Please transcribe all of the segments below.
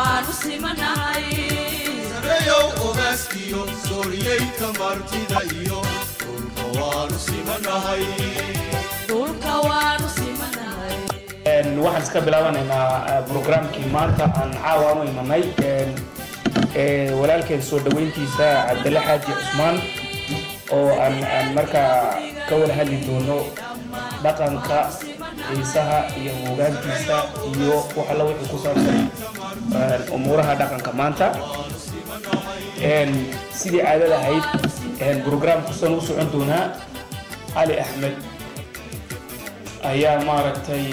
waanu simanahay sareeyow ogaaskiyo sooriyeyka martida iyo dhulka waanu simanahay dhulka waanu simanahay waxaan iska bilaabanaynaa brograamkii maanta aan caawa u imanay walaalkeen soo dhaweyntiisa cabdille xaaji cusmaan oo aan aan markaa ka wada hadli doono dhaqanka xiisaha iyo hoggaankiisa iyo wax alla wixii ku saabsan umuuraha dhaqanka maanta sidii caadada ahayd brograamka san u socon doonaa cali axmed ayaa maaragtay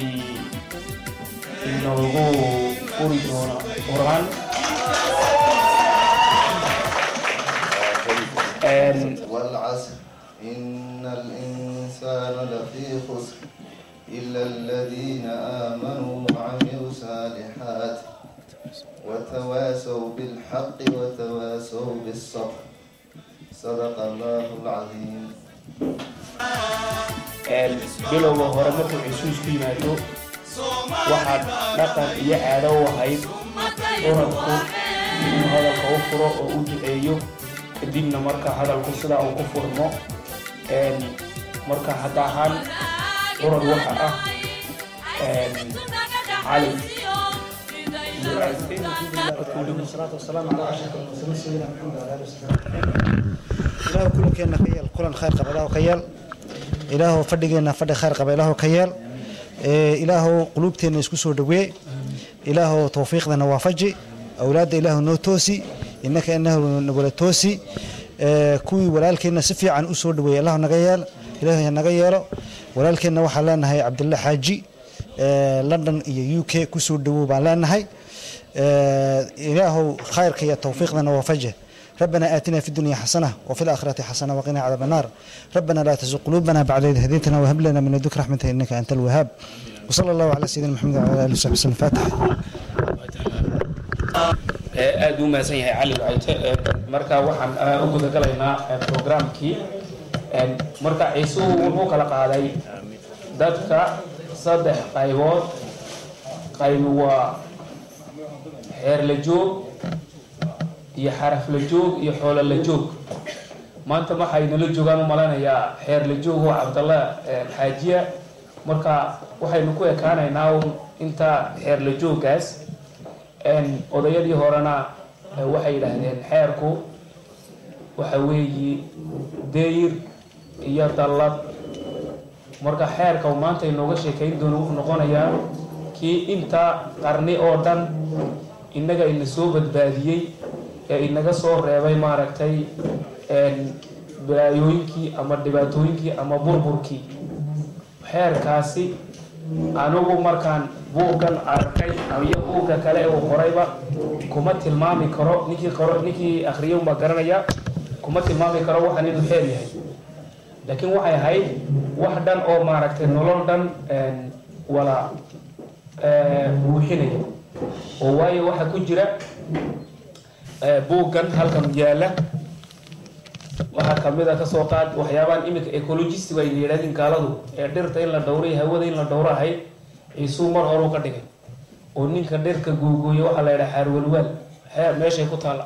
inoogu uri doona quraan والعصر إن الإنسان لفي خسر إلا الذين آمنوا وعملوا الصالحات وتواسوا بالحق وتواسوا بالصبر صدق الله العظيم bilowga hore markuu xusuus ku yimaado waxaad dhaqan iyo caado u ahayd urabku inuu hadalka u furo oo u duceeyo kadibna marka hadalku sidaa uu ku furmo marka hadda ahaan urad waxa ah cali والصلاة والسلام على أشرف المرسلين سيدنا محمد وعلى آله وصحبه أجمعين. إله كل كنا كيال كل خير قبل إله كيال إله فدقنا فد خير قبل إله كيال إيه إله قلوبتنا يسكسوا دوي إله توفيقنا وافجي أولاد إله نو توسي إنك إنه نقول توسي إيه كوي ولكن سفي عن أسود دوي الله نغيال إله نغيال ولكن وحلنا هي عبد الله حاجي إيه لندن يو كي كسود دوي بالنا هاي إله خيرك يا توفيقنا وفجه ربنا آتنا في الدنيا حسنة وفي الآخرة حسنة وقنا عذاب النار ربنا لا تزغ قلوبنا بعد إذ هديتنا وهب لنا من لدنك رحمة إنك أنت الوهاب وصلى الله على سيدنا محمد وعلى آله وصحبه وسلم فاتح aada u mahadsan yahay cali wacayte marka waxaan u guda galaynaa programkii marka ciisuhu wuxuu kala qaaday dadka saddex qaybood qaybi waa xeer la joog iyo xaraf la joog iyo xoolo la joog maanta waxay nala joogaan u malanayaa xeer la joog oo cabdalla xaajiya marka waxaynu ku ekaanaynaa un inta xeer la jooggaas odayadii horena waxay yidhaahdeen xeerku waxa weeyi dayr iyo dallad marka xeerka maanta inooga sheekayn doono wuxuu noqonayaa kii inta qarni oo dhan innaga ina soo badbaadiyey ee inaga soo reebay maaragtay balaayooyinkii ama dhibaatooyinkii ama burburkii xeerkaasi anigu markaan buuggan arkay iyo buugga kale uu qorayba kuma tilmaami karo ninkii qoro ninkii akhriyay unbaa garanaya kuma tilmaami karo waxaan inuu xeer yahay laakiin waxay ahayd wax dhan oo maaragtay nolol dhan wala buuxinaya oo waayo waxaa ku jira buuggan halkan yaala waxaa kamid a kasoo qaad waxyaabahan iminka ecologist bay yidhahdeen gaaladu ee dhirta in la dhowro iyo hawada in la dhowro ahayd ciisuu mar horu ka dhigay oo ninka dhirka googooya waxaa la yidhaha xaarwalwaal xeer meeshay ku taalla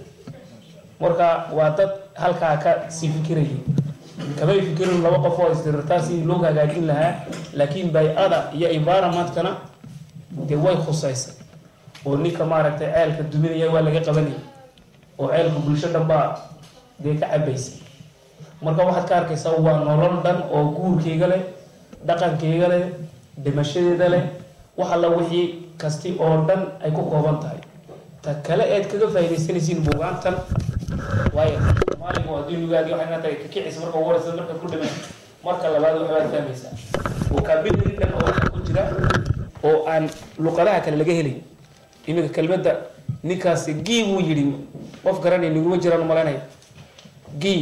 marka waa dad halkaa ka sii fikirayay kamay fikirin laba qof oo isdirirtaa sidii loo hagaajin lahaa laakiin bay-ada iyo environmentkana dee way khusaysay oo ninka maaragtay ceelka duminaya waa laga qabanayay oo ceelka bulsho dhan baa dee ka cabaysay marka waxaad ka arkaysaa waa nolol dhan oo guurkeyga leh dhaqankeyga leh dhimashadeeda leh wax alla wixii kasti oo dhan ay ku kooban tahay ta kale eed kaga faaidaysanaysiin buugaantan waayo maalinku adduunigaagi waxay tahay kakicisa marka ugu horeysa marka ku dhimay marka labaad waxbaad fahmaysaa vocabulary dhan oo waxa ku jira oo aan luqadaha kale laga helay iminka kelmadda ninkaasi gii buu yidhi qof garanay niguma jiraan umalaynaya gii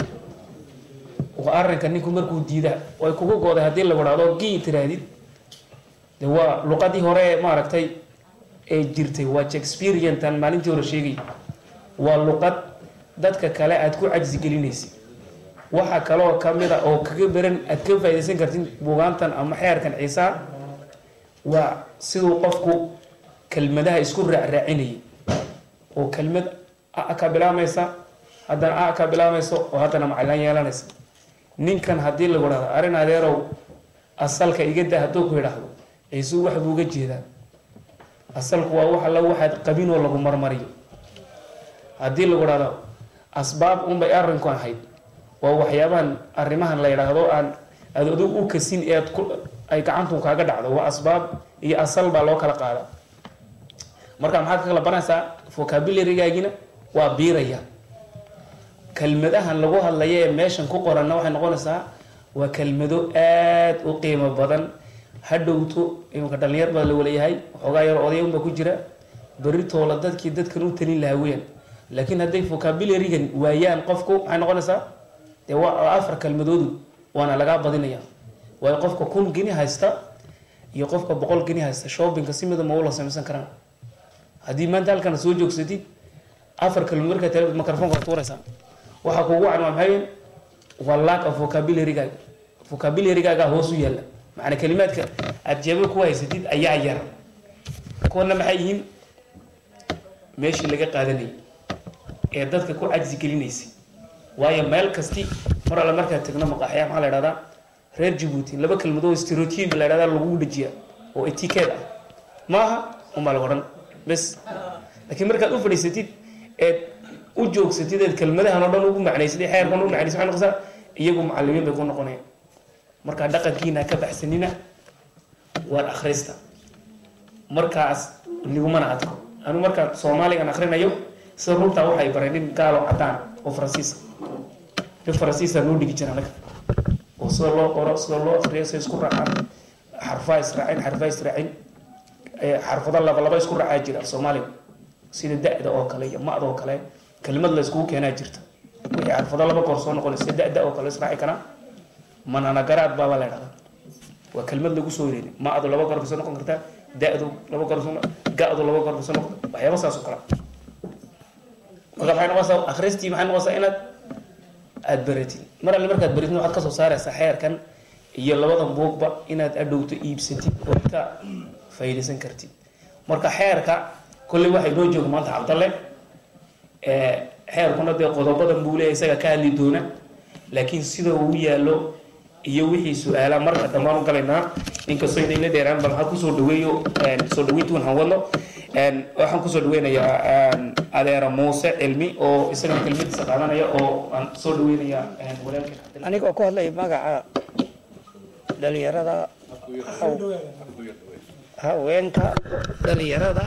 waa arrinka ninku markuu diida way kugu gooday haddii la wadhaado gii tiraahdid de waa luqadii hore ee maaragtay ee jirtay waa shakespeariantan maalintii hore sheegay waa luqad dadka kale aad ku cajsi gelinaysid waxa kaloo kamid a oo kaga beran aad ka faaidaysan kartid buugaantan ama xeerkan ciisaa waa siduu qofku kelmadaha isku raacraacinayay oo kelmad a ka bilaamaysa haddana a ka bilaamayso oo haddana maclan yeelanaysa ninkan haddii lagu dhahdo arrin adeerow asalka iga da hadduu ku yidhaahdo ciisuu wax buu uga jeedaa asalku waa wax alla waxaad qabin oo lagu marmariyo haddii lagu dhahdo asbaab unbay arrinku ahayd waa waxyaabahan arrimahan la yidhaahdo aan aad adigu u kasin ee aad ku ay gacantu kaaga dhacdo waa asbaab iyo asal baa loo kala qaada marka maxaad ka kala baranaysaa vocabularygaagina waa biiraya kelmadahan lagu hadlaya ee meeshan ku qoranna waxay noqonaysaa waa kelmado aad u qiimo badan hadhowto imanka dhalinyar baa la walayahay waxoogaa yar odayanba ku jira berritoola dadkii dadkan u talin lahaa weyan laakiin hadday vocabularygan waayaan qofku maxay noqonaysaa dee waa afar kelmadoodu waana lagaa badinaya waayo qofka kun geni haysta iyo qofka boqol geni haysta shoppingka si mida ma ula samaysan karaan haddii maanta halkana soo joogsatid afar kelmad markaa tele microfonka tuuraysaa waxaa kugu wacan waa maxay waa lack of vocabularygaga vocabularygaga hoos u yaalla macnaa kelimaadka aad jeeba ku haysatid ayaa yar kuwana maxay yihiin meeshii laga qaadanayay ee dadka ku cajsi gelinaysay waayo meel kasti mar alle markaad tagno maqaaxya maxaa la idhahdaa reer jabuuti laba kelmadoo stereotype la idhahdaa lagu dhajiya oo etiquette ah maaha unbaa lagu odhan bes laakiin markaad u fadhiisatid eed u joogsatid eed kelmadahan oo dhan ugu macnaysad ee xeerkan ugu macnaysad waxay noqosaa iyagu macallimiin bay ku noqonayaan markaa dhaqankiina ka baxsanina waad akhrista markaas ligumana adko anu markaan soomaaligan akhrinayo sida runtaa waxay baray nin gaalo cadaan oo faransiisa nin faransiisa noo dhigi jira anaga oo sida loo qoro sida loo akriyo sida isku raacaan xarfaa israacin xarfaa israacin xarfado laba laba isku raacaa jira soomaaliga sida da-da oo kale iyo ma-da oo kale kelimad la iskugu keenaa jirta wixii xarfado laba goor soo noqonay sida da-da oo kale israaci karaa mananagaraad baaba la dhahdaa waa kelmad lagu soo wareegay ma-du laba goor bay soo noqon kartaa da-du laba goor soo ga-du laba goor bay soo noqon waxyaaba saas oo kale marka maxay noqonaysaa akhristii maxay noqonaysaa inaad aada baratid mar alle markaad baratid waxaad kasoo saaraysaa xeerkan iyo labadan buugba inaad adhowto iibsatid oo ka faa'iidaysan kartid marka xeerka kolley waxay noo jooga maanta cabdalle xeerkuna dee qodobadan buu leeyahay isaga ka hadli doona laakiin sida uu yaallo iyo wixii su-aala marka dambaan u galaynaa inkastoo inayna dheeraan bal waxaan kusoo dhaweeyo soo dhaweyntuun han wadno waxaan kusoo dhaweynayaa adeera muuse cilmi oo isagana kelmadiisa qaadanaya oo aan soo dhaweynaya walaalka anigoo ku hadlaya magaca dhalinyarada haweenka dhalinyarada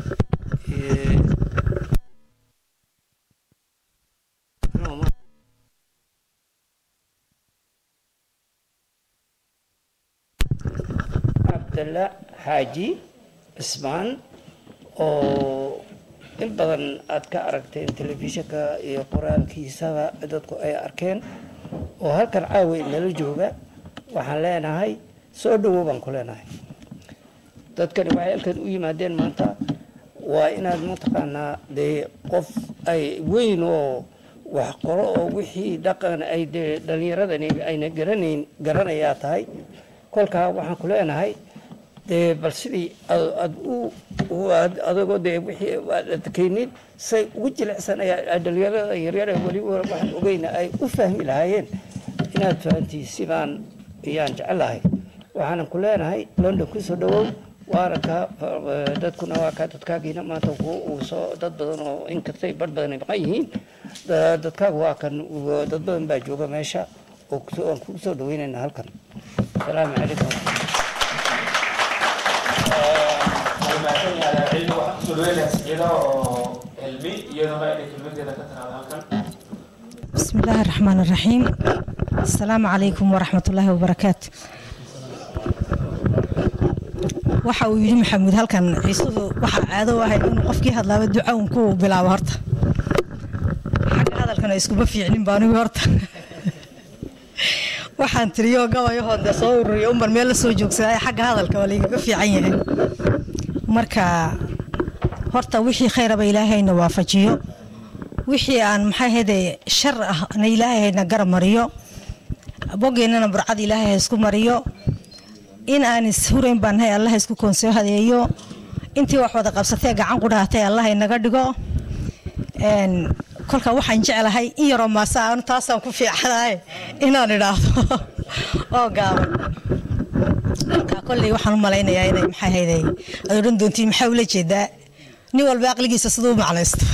cabdalla xaaji cismaan oo in badan aad ka aragteen telefishinka iyo qoraalkiisaba dadku ay arkeen oo halkan caawa nala jooga waxaan leenahay soo dhawow baan ku leenahay dadkani waxay halkan u yimaadeen maanta waa inaad mataqaanaa dee qof ay weyn oo wax qoro oo wixii dhaqan ay dee dhalinyaradani ayna garanayn garanayaa tahay kolkaa waxaan ku leenahay dee bal sidii aad u adagoo dee wixii aad adkaynin say ugu jilicsan ayaa dhalinyarada yaryare weliba waxaan ogeyna ay u fahmi lahaayeen inaad fahantii sidaan ayaan jecelahay waxaanan ku leenahay london kusoo dhawow waaranka dadkuna waa ka dadkaagiina maanta uu soo dad badan oo inkastay bar badan ay maqan yihiin dadkaagu waa kan dad badan baa jooga meesha oo aan kugu soo dhaweynayna halkan asalaamu calaykum بسم الله الرحمن الرحيم السلام عليكم ورحمة الله وبركاته waxa uu yidhi maxamuud halkan ciisuhu waxaa caado ahay inuu qofkii hadlaaba duca un ku bilaabo horta xagga hadalkana iskuma fiicnin baa anigu horta waxaan tiriyo gabayahoo dee soo ururiyo unban meel la soo joogsaday xagga hadalka waa laygaga fiican yahay marka horta wixii khayraba ilaahayna waafajiyo wixii aan maxaa hede shar ah na ilaahayna garab mariyo bogeennana burcad ilaahay ha isku mariyo in aan ishurayn baan nahay allah isku koonsoo hadeeyo intii wax wada qabsatee gacan qudhaatay allah inaga dhigo Een, kolka waxaan jeclahay in yaroo maasa aan taasaan ku fiicanahay inaan idhaahdo oo gaaban marka kolley waxaan u malaynayaa inay maxay hayday aad odhan doontiin maxaa ula jeedaa nin walba aqligiisa siduu u macnaysto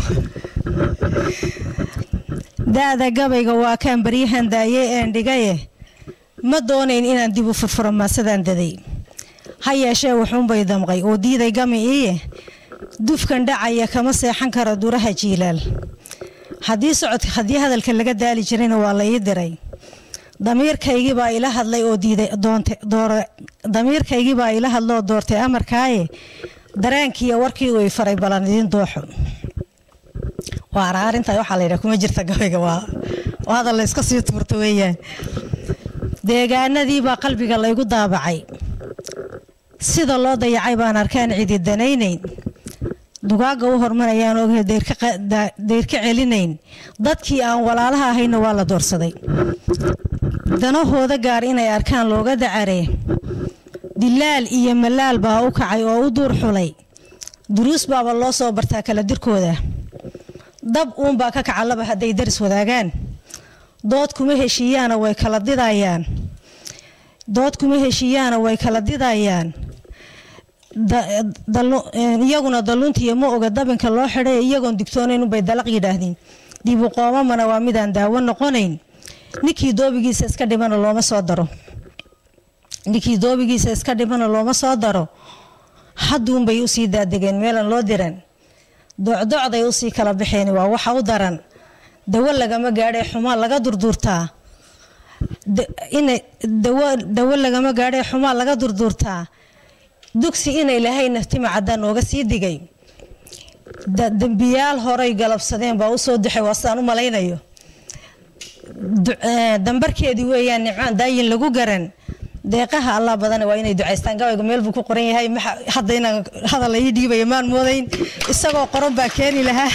da-da gabayga waa kaan baryahan daayey een dhigaye ma doonayn inaan dib u furfuro maasadaan daday ha yeeshee wuxuunbay damqay oo diiday gami iiye dufkan dhacaya kama seexan karo duraha jiilaal haddii socod haddii hadalka laga daali jirayna waa la ii diray damiirkaygii baa ila hadlay oo diiday doonte doore damiirkaygii baa ila hadlay oo doortay amarkaaye dareenkiiyo warkii uu i faray balan idiin dooxo waa araarinta waxaa la yidhaha kuma jirta gabayga waa waa hadal la iska sii tuurto weeyaan deegaanadii baa qalbiga laygu daabacay sida loo dayacay baan arkaan cidi danaynayn dugaaga u hormarayaan ogahay deyrka qa- da- deyrka celinayn dadkii aan walaalaha ahayna waa la doorsaday danahooda gaar inay arkaan looga dacaree dilaal iyo malaal baa u kacay oo u duur xulay duruus baaba loo soo bartaa kala dirkooda dab uunbaa ka kaca laba hadday daris wadaagaan dood kuma heshiiyaana way kala didayaan dood kuma heshiiyaana way kala didayaan da- dalu- een, iyaguna dalluuntiiyo ma oga dabinka loo xidhay iyagoon digtoonayn unbay dalaq yidhaahdeen dibu qoomamana waa midaan daawo noqonayn ninkii doobigiisa iska dhimana looma soo daro ninkii doobigiisa iska dhimana looma soo daro hadduunbay usii daadegeen meelan loo diran docdocday usii kala baxeen waa waxa u daran dawo lagama gaadhay xumaa laga durduurtaa Da- inay dawo dawo lagama gaadhay xumaa laga durduurtaa dugsi inay lahayna tima caddaan nooga sii digay Da- dembiyaal horay galabsadeen baa usoo daxay waa sidaan u malaynayo Du- eh, dambarkeedii weeyaan nimcaan daayin lagu garan deeqaha allah badana waa inay ducaystaan gabayga meel buu ku qoran yahay maxa- hadda inaan hadal la ii dhiibaya maan moodayn isagoo qoran baa keeni lahaa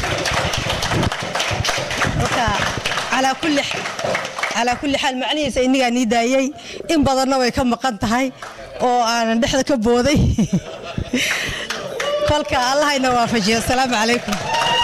marka calaa kulli x- calaa kulli xaal macnihiisa innigaa nii daayey in badanna way ka maqan tahay oo aanan dhexda ka booday kolka allahayna waafajiyo asalaamu calaykum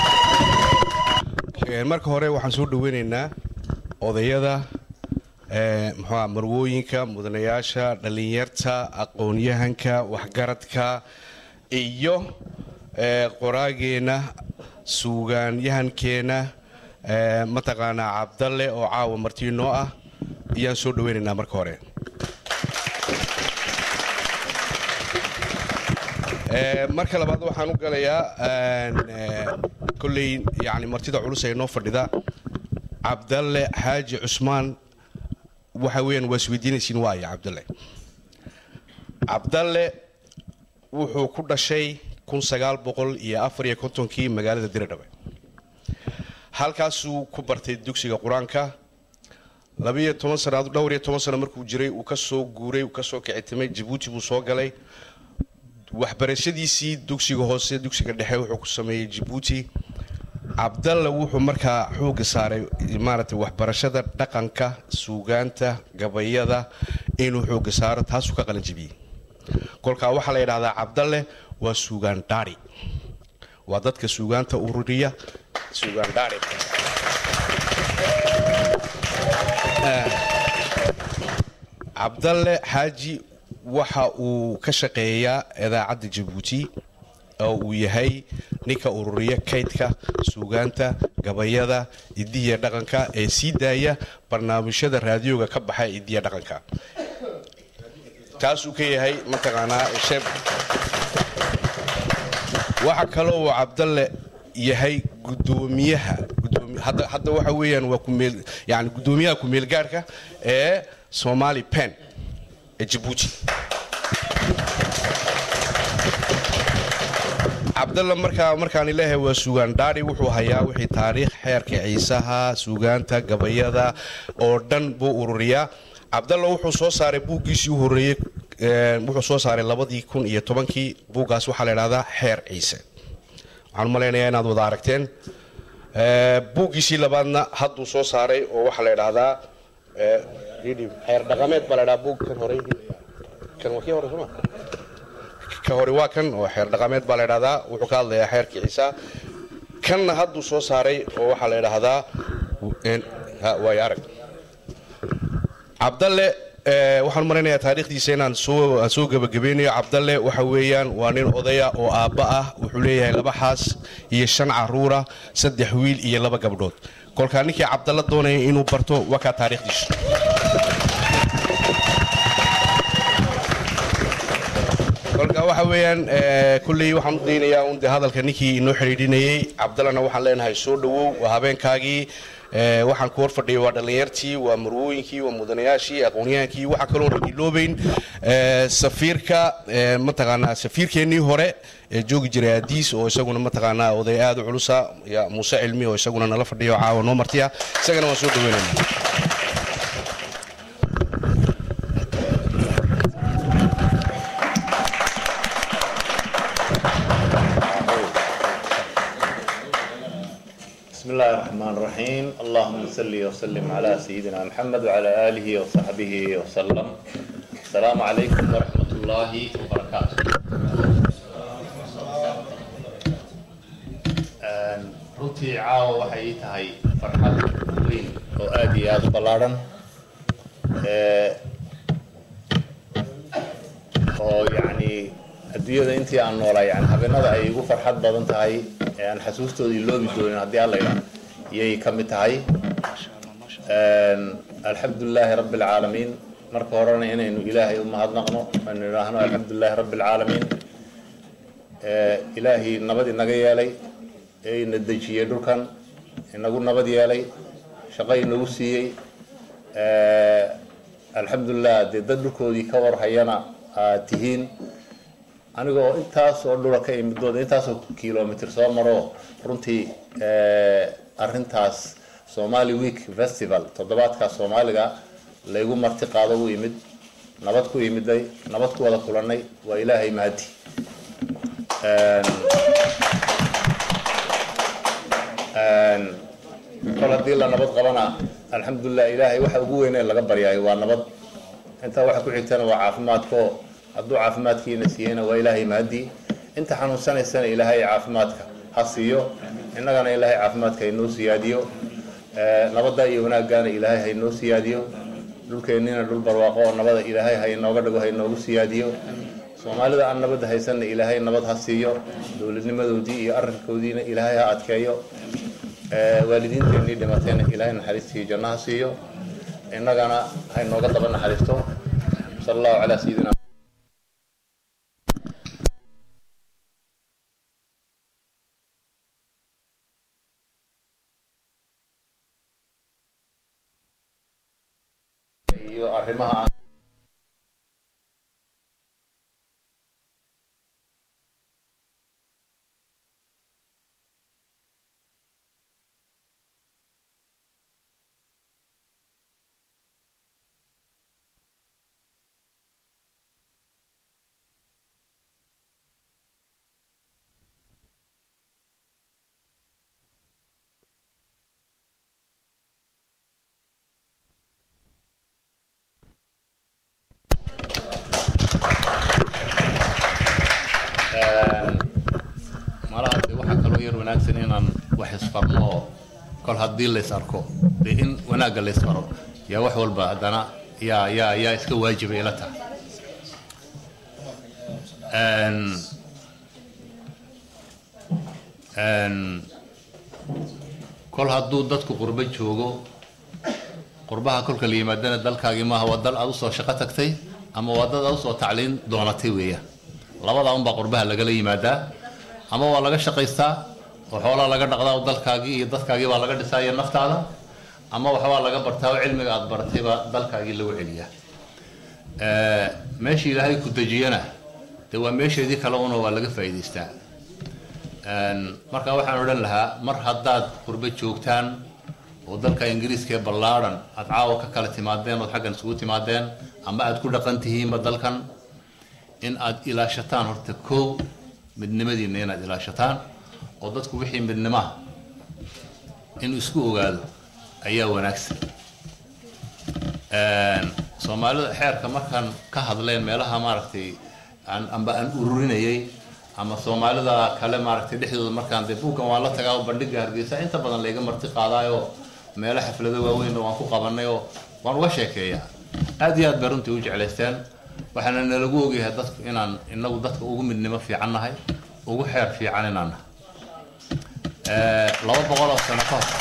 Een, marka hore waxaan soo dhaweynaynaa odayada ee, muxuu ahaa, marwooyinka mudanayaasha dhallinyarta aqoon-yahanka waxgaradka iyo ee, qoraageena suugaanyahankeena ee, mataqaanaa cabdalle oo caawa martii noo ah ayaan soo dhaweynaynaa marka hore Ee, marka labaad waxaan u galayaa een, ee, kolley yani martida culus ee noo fadhida cabdalle xaaji cusmaan waxa weeyaan waa isweydiinaysiin waayo cabdalle cabdalle wuxuu ku dhashay kun sagaal boqol iyo afar iyo kontonkii magaalada diradhabe halkaasuu ku bartay dugsiga qur-aanka labiyo toban sano dhowr iyo toban sano markuu jiray uu ka soo guuray uu ka soo kicitimay jabuuti buu soo galay waxbarashadiisii dugsiga hoose dugsiga dhexe wuxuu ku sameeyey jabuuti cabdalla wuxuu markaa xooga saaray maaragtay waxbarashada dhaqanka suugaanta gabayada inuu xooga saaro taasuu ka qalin jebiyey kolkaa waxaa la yidhahdaa cabdalle waa suugaan dhaari waa dadka suugaanta ururiya suugaan dhaari cabdalle xaaji waxa uu ka shaqeeyaa idaacadda jabuuti oo uu yahay ninka ururiya kaydka suugaanta gabayada idiya dhaqanka ee sii daaya barnaamijyada raadiyoga ka baxa ee idiya dhaqanka taasuu ka yahay mataqaanaa sheeb waxa kaloo uu cabdalle yahay gudoomiyaha gudoomi- hadda hadda waxa weeyaan waa kumeel yani gudoomiyaha kumeelgaarka ee somali pen ee jabuuti cabdalla markaa markaan ilaahay waa suugaan dhaari wuxuu hayaa wixii taariikh xeerka ciisaha suugaanta gabayada oo dhan buu ururiyaa cabdalla wuxuu soo saaray buuggiisii u horreeyey een, wuxuu soo saaray labadii kun iyo tobankii buuggaas waxaa la idhahdaa xeer ciise waxaan u malaynayaa inaad wada aragteen Ee, buuggiisii labaadna hadduu soo saaray oo waxaa la idhahdaa ee, xeer dhaqameed baa la idhahaa buug kan hore kan waa kii hore sooma ka hore waa kan oo xeer dhaqameed baa la idhahdaa wuxuu ka hadlayaa xeerkii ciisa kanna hadduu soo saaray oo waxaa la idhaahdaa waay arag cabdalle waxaan maraynayaa taariikhdiisa inaan soo soo gebagabeynayo cabdalle waxa weeyaan waa nin odaya oo aabba ah wuxuu leeyahay laba xaas iyo shan caruura saddex wiil iyo laba gabdhood kolkaa ninkii cabdalle doonaya inuu barto waa kaa taariikhdiisu kolka waxa weeyaan kulley waxaan u daynayaa un dee hadalka ninkii inoo xidhiidhinayey cabdallana waxaan leenahay soo dhowow waa habeenkaagii waxaan ku hor fadhiyay waa dhallinyartii waa marwooyinkii waa mudanayaashii aqoonyahaankii waxaa kaloo iloobeyn safiirka mataqaanaa safiirkeennii hore ee joogi jiray adiis oo isaguna mataqaanaa oday aad u culusa muuse cilmi oo isaguna nala fadhiyo caawa noo martiya isagana waan soo dhaweynayna بسم الله الرحمن الرحيم اللهم صل وسلم على سيدنا محمد وعلى آله وصحبه وسلم السلام عليكم ورحمة الله وبركاته runtii caawa waxay ii tahay farxad weyn oo aad iyo aada u ballaadhan oo yacni adduunyada intii aan noolaa yani habeenada ay igu farxad badan tahay ee aan xasuustooda iloobi doonin haddii alla idhaa iyay ka mid tahay alxamdulilaahi rabbi alcaalamiin marka horena inaynu ilaahay u mahadnaqno aynu idhaahno alxamdulilaahi rabbi alcaalamiin ilaahay nabad inaga yeelay ee ina dejiyey dhulkan inagu nabad yeelay shaqo inagu siiyey alxamdulilah dee dad dhulkoodii ka warhayana aad tihiin aniga oo intaas oo dhula ka imidooda intaasoo kilomitr soo maro runtii arintaas somali week festival toddobaadka soomaaliga laygu marti qaado u imid nabad ku imiday nabad ku wada kulanay waa ilaahay mahadi kol haddii la nabad qabana alxamdulilah ilaahay waxa ugu weynee laga baryaayo waa nabad intaa waxa ku xigtana waa caafimaadko hadduu caafimaadkiina siiyeyna waa ilaahay mahadii inta xanuunsanaysana ilaahay caafimaadka ha siiyo innagana ilaahay caafimaadka haynoo siyaadiyo nabadda iyo wanaaggaana ilaahay haynoo siyaadiyo dhulkeennina dhul barwaaqo oo nabada ilaahay haynooga dhigo haynoogu siyaadiyo soomaalida aan nabadda haysanna ilaahay nabad ha siiyo dowladnimadoodii iyo arrinkoodiina ilaahay ha adkeeyo waalidiinteennii dhimatayna ilaahay naxariistii janno ha siiyo innagana haynooga daba naxariisto sal allahu calaa sayidina iyo arrimaha malaha de waxaa kaloo yar wanaagsan inaan wax isfarno oo kol haddii lays arko dee in wanaagga lays faro yaa wax walba haddana yaa yaa yaa iska waajiba ila tahay kol hadduu dadku qurbo joogo qurbaha kolka la yimaadana dalkaagii maaha waa dal aad usoo shaqo tagtay ama waa dad aad usoo tacliin doonatay weeyaan labadaa unbaa qurbaha lagala yimaadaa ama waa laga shaqaystaa oo xoolaa laga dhaqdaa oo dalkaagii iyo dadkaagii baa laga dhisaa iyo naftaada ama waxbaa laga bartaa oo cilmiga aad baratay baa dalkaagii lagu celiyaa meeshii ilaahay ku dejiyana dee waa meesheedii kale una waa laga faa'iidaystaa marka waxaan odhan lahaa mar haddaad qurbo joogtaan oo dalka ingiriiska ee ballaadhan aad caawa ka kala timaadeen ood xaggan isugu timaadeen ama aad ku dhaqan tihiinba dalkan in aad ilaashataan horta kow midnimadiina inaad ilaashataan oo dadku wixii midnimaha inuu isku ogaado ayaa wanaagsan soomaalida xeerka markaan ka hadleen meelaha maaragtay aan amba aan ururinayay ama soomaalida kale maaragtay dhexdooda markaan dee buuggan waan la tagaa oo bandhiga hargeysa inta badan layga marti qaadaayo meelo xaflado waaweynna waan ku qabanay oo waan uga sheekeeyaa aad iyo aad bay runtii u jeclaysteen waxaana nalagu ogyahay dadku inaan inagu dadka ugu midnimo fiican nahay ugu xeer fiican inaan nahay Eh, laba boqol oo sano ka hor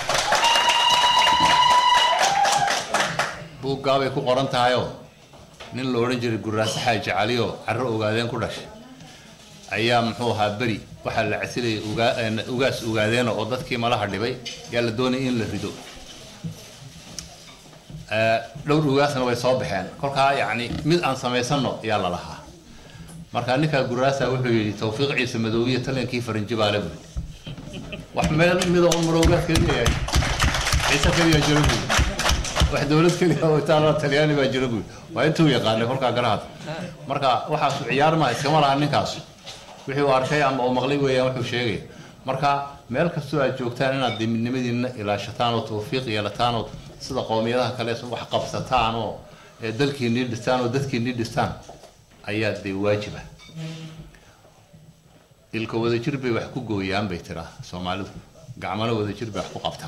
buuggaabay ku qoran tahayoo nin la odhan jiray guraase xaaji cali oo carro ogaadeen ku dhashay ayaa muxuu ahaa beri waxaa la casilayay ugaa- eh, ugaas ogaadeena oo dadkii malaha dhibay yaa la doonayay in la rido Eh, dhowr ugaasna way soo baxeen kolkaa yacni mid aan samaysano yaa la lahaa marka ninkaa guraasa wuxuu yidhi tawfiiq ciise madoobiye taliyankii farinji baa le buuri wax meel mida un marowgaas keliya yahay ciise keliya jiro buuri wax dowlad keliya oo itaala talyaani baa jiro buuri waa intuu yaqaanay kolkaa garahad marka waxaasu ciyaar maaha iskama laha ninkaas wixii uu arkay ama uu maqlay weeyaan wuxuu sheegaya marka meel kastoo aad joogtaan inaad dee midnimadiina ilaashataan oo tawfiiq yeelataan oo sida qowmiyadaha kale wax qabsataan oo ee dalkiinii dhistaan oo dadkiinii dhistaan ayaa dee waajiba ilka wadajir bay wax ku gooyaan bay tiraa soomaalidu gacmana wadajir bay wax ku qabtaan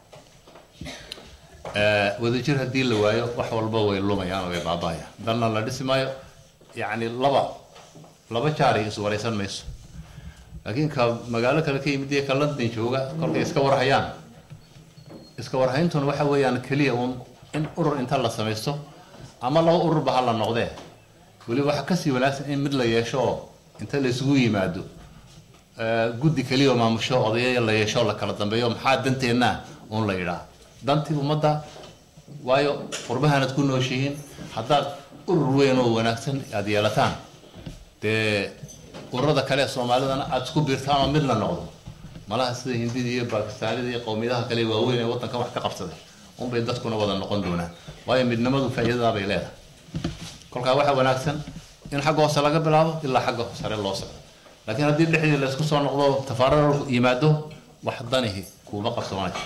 Eh, wadajir haddii la waayo wax walba way lumayaan oo way baaba'ayaan dalna la dhisi maayo yacni laba laba jaaray is waraysan mayso laakiin ka magaalo kale ka yimid iyo ka london jooga kolkay iska warhayaan iska warhayntuna waxa weeyaan keliya uun in urur inta la samaysto ama laba ururba ha la noqdee weliba waxa kasii wanaagsan in mid la yeesho oo inta la isugu yimaado eh, guddi keliya oo maamusho odayaya la yeesho oo la kala dambeeyo maxaa danteenna uun la yidhaa dantii ummadda waayo qurbahanad ku nooshihiin haddaad urur weyn oo wanaagsan aad yeelataan dee ururada kale ee soomaalidana aad isku biirtaan oo mid la noqdo malaha sida hindida iyo bakistaanida iyo qowmiyadaha kale ee waaweyn ee waddankan wax ka qabsaday unbay dadkuna wada noqon doonaan waayo midnimadu faa'iidadaa bay leedahay kolkaa waxaa wanaagsan in xagga hoose laga bilaabo ilaa xagga sare loo socdo laakiin haddii dhexdii la isku soo noqdo tafaararo yimaado wax danihi kuuma qabsoonayo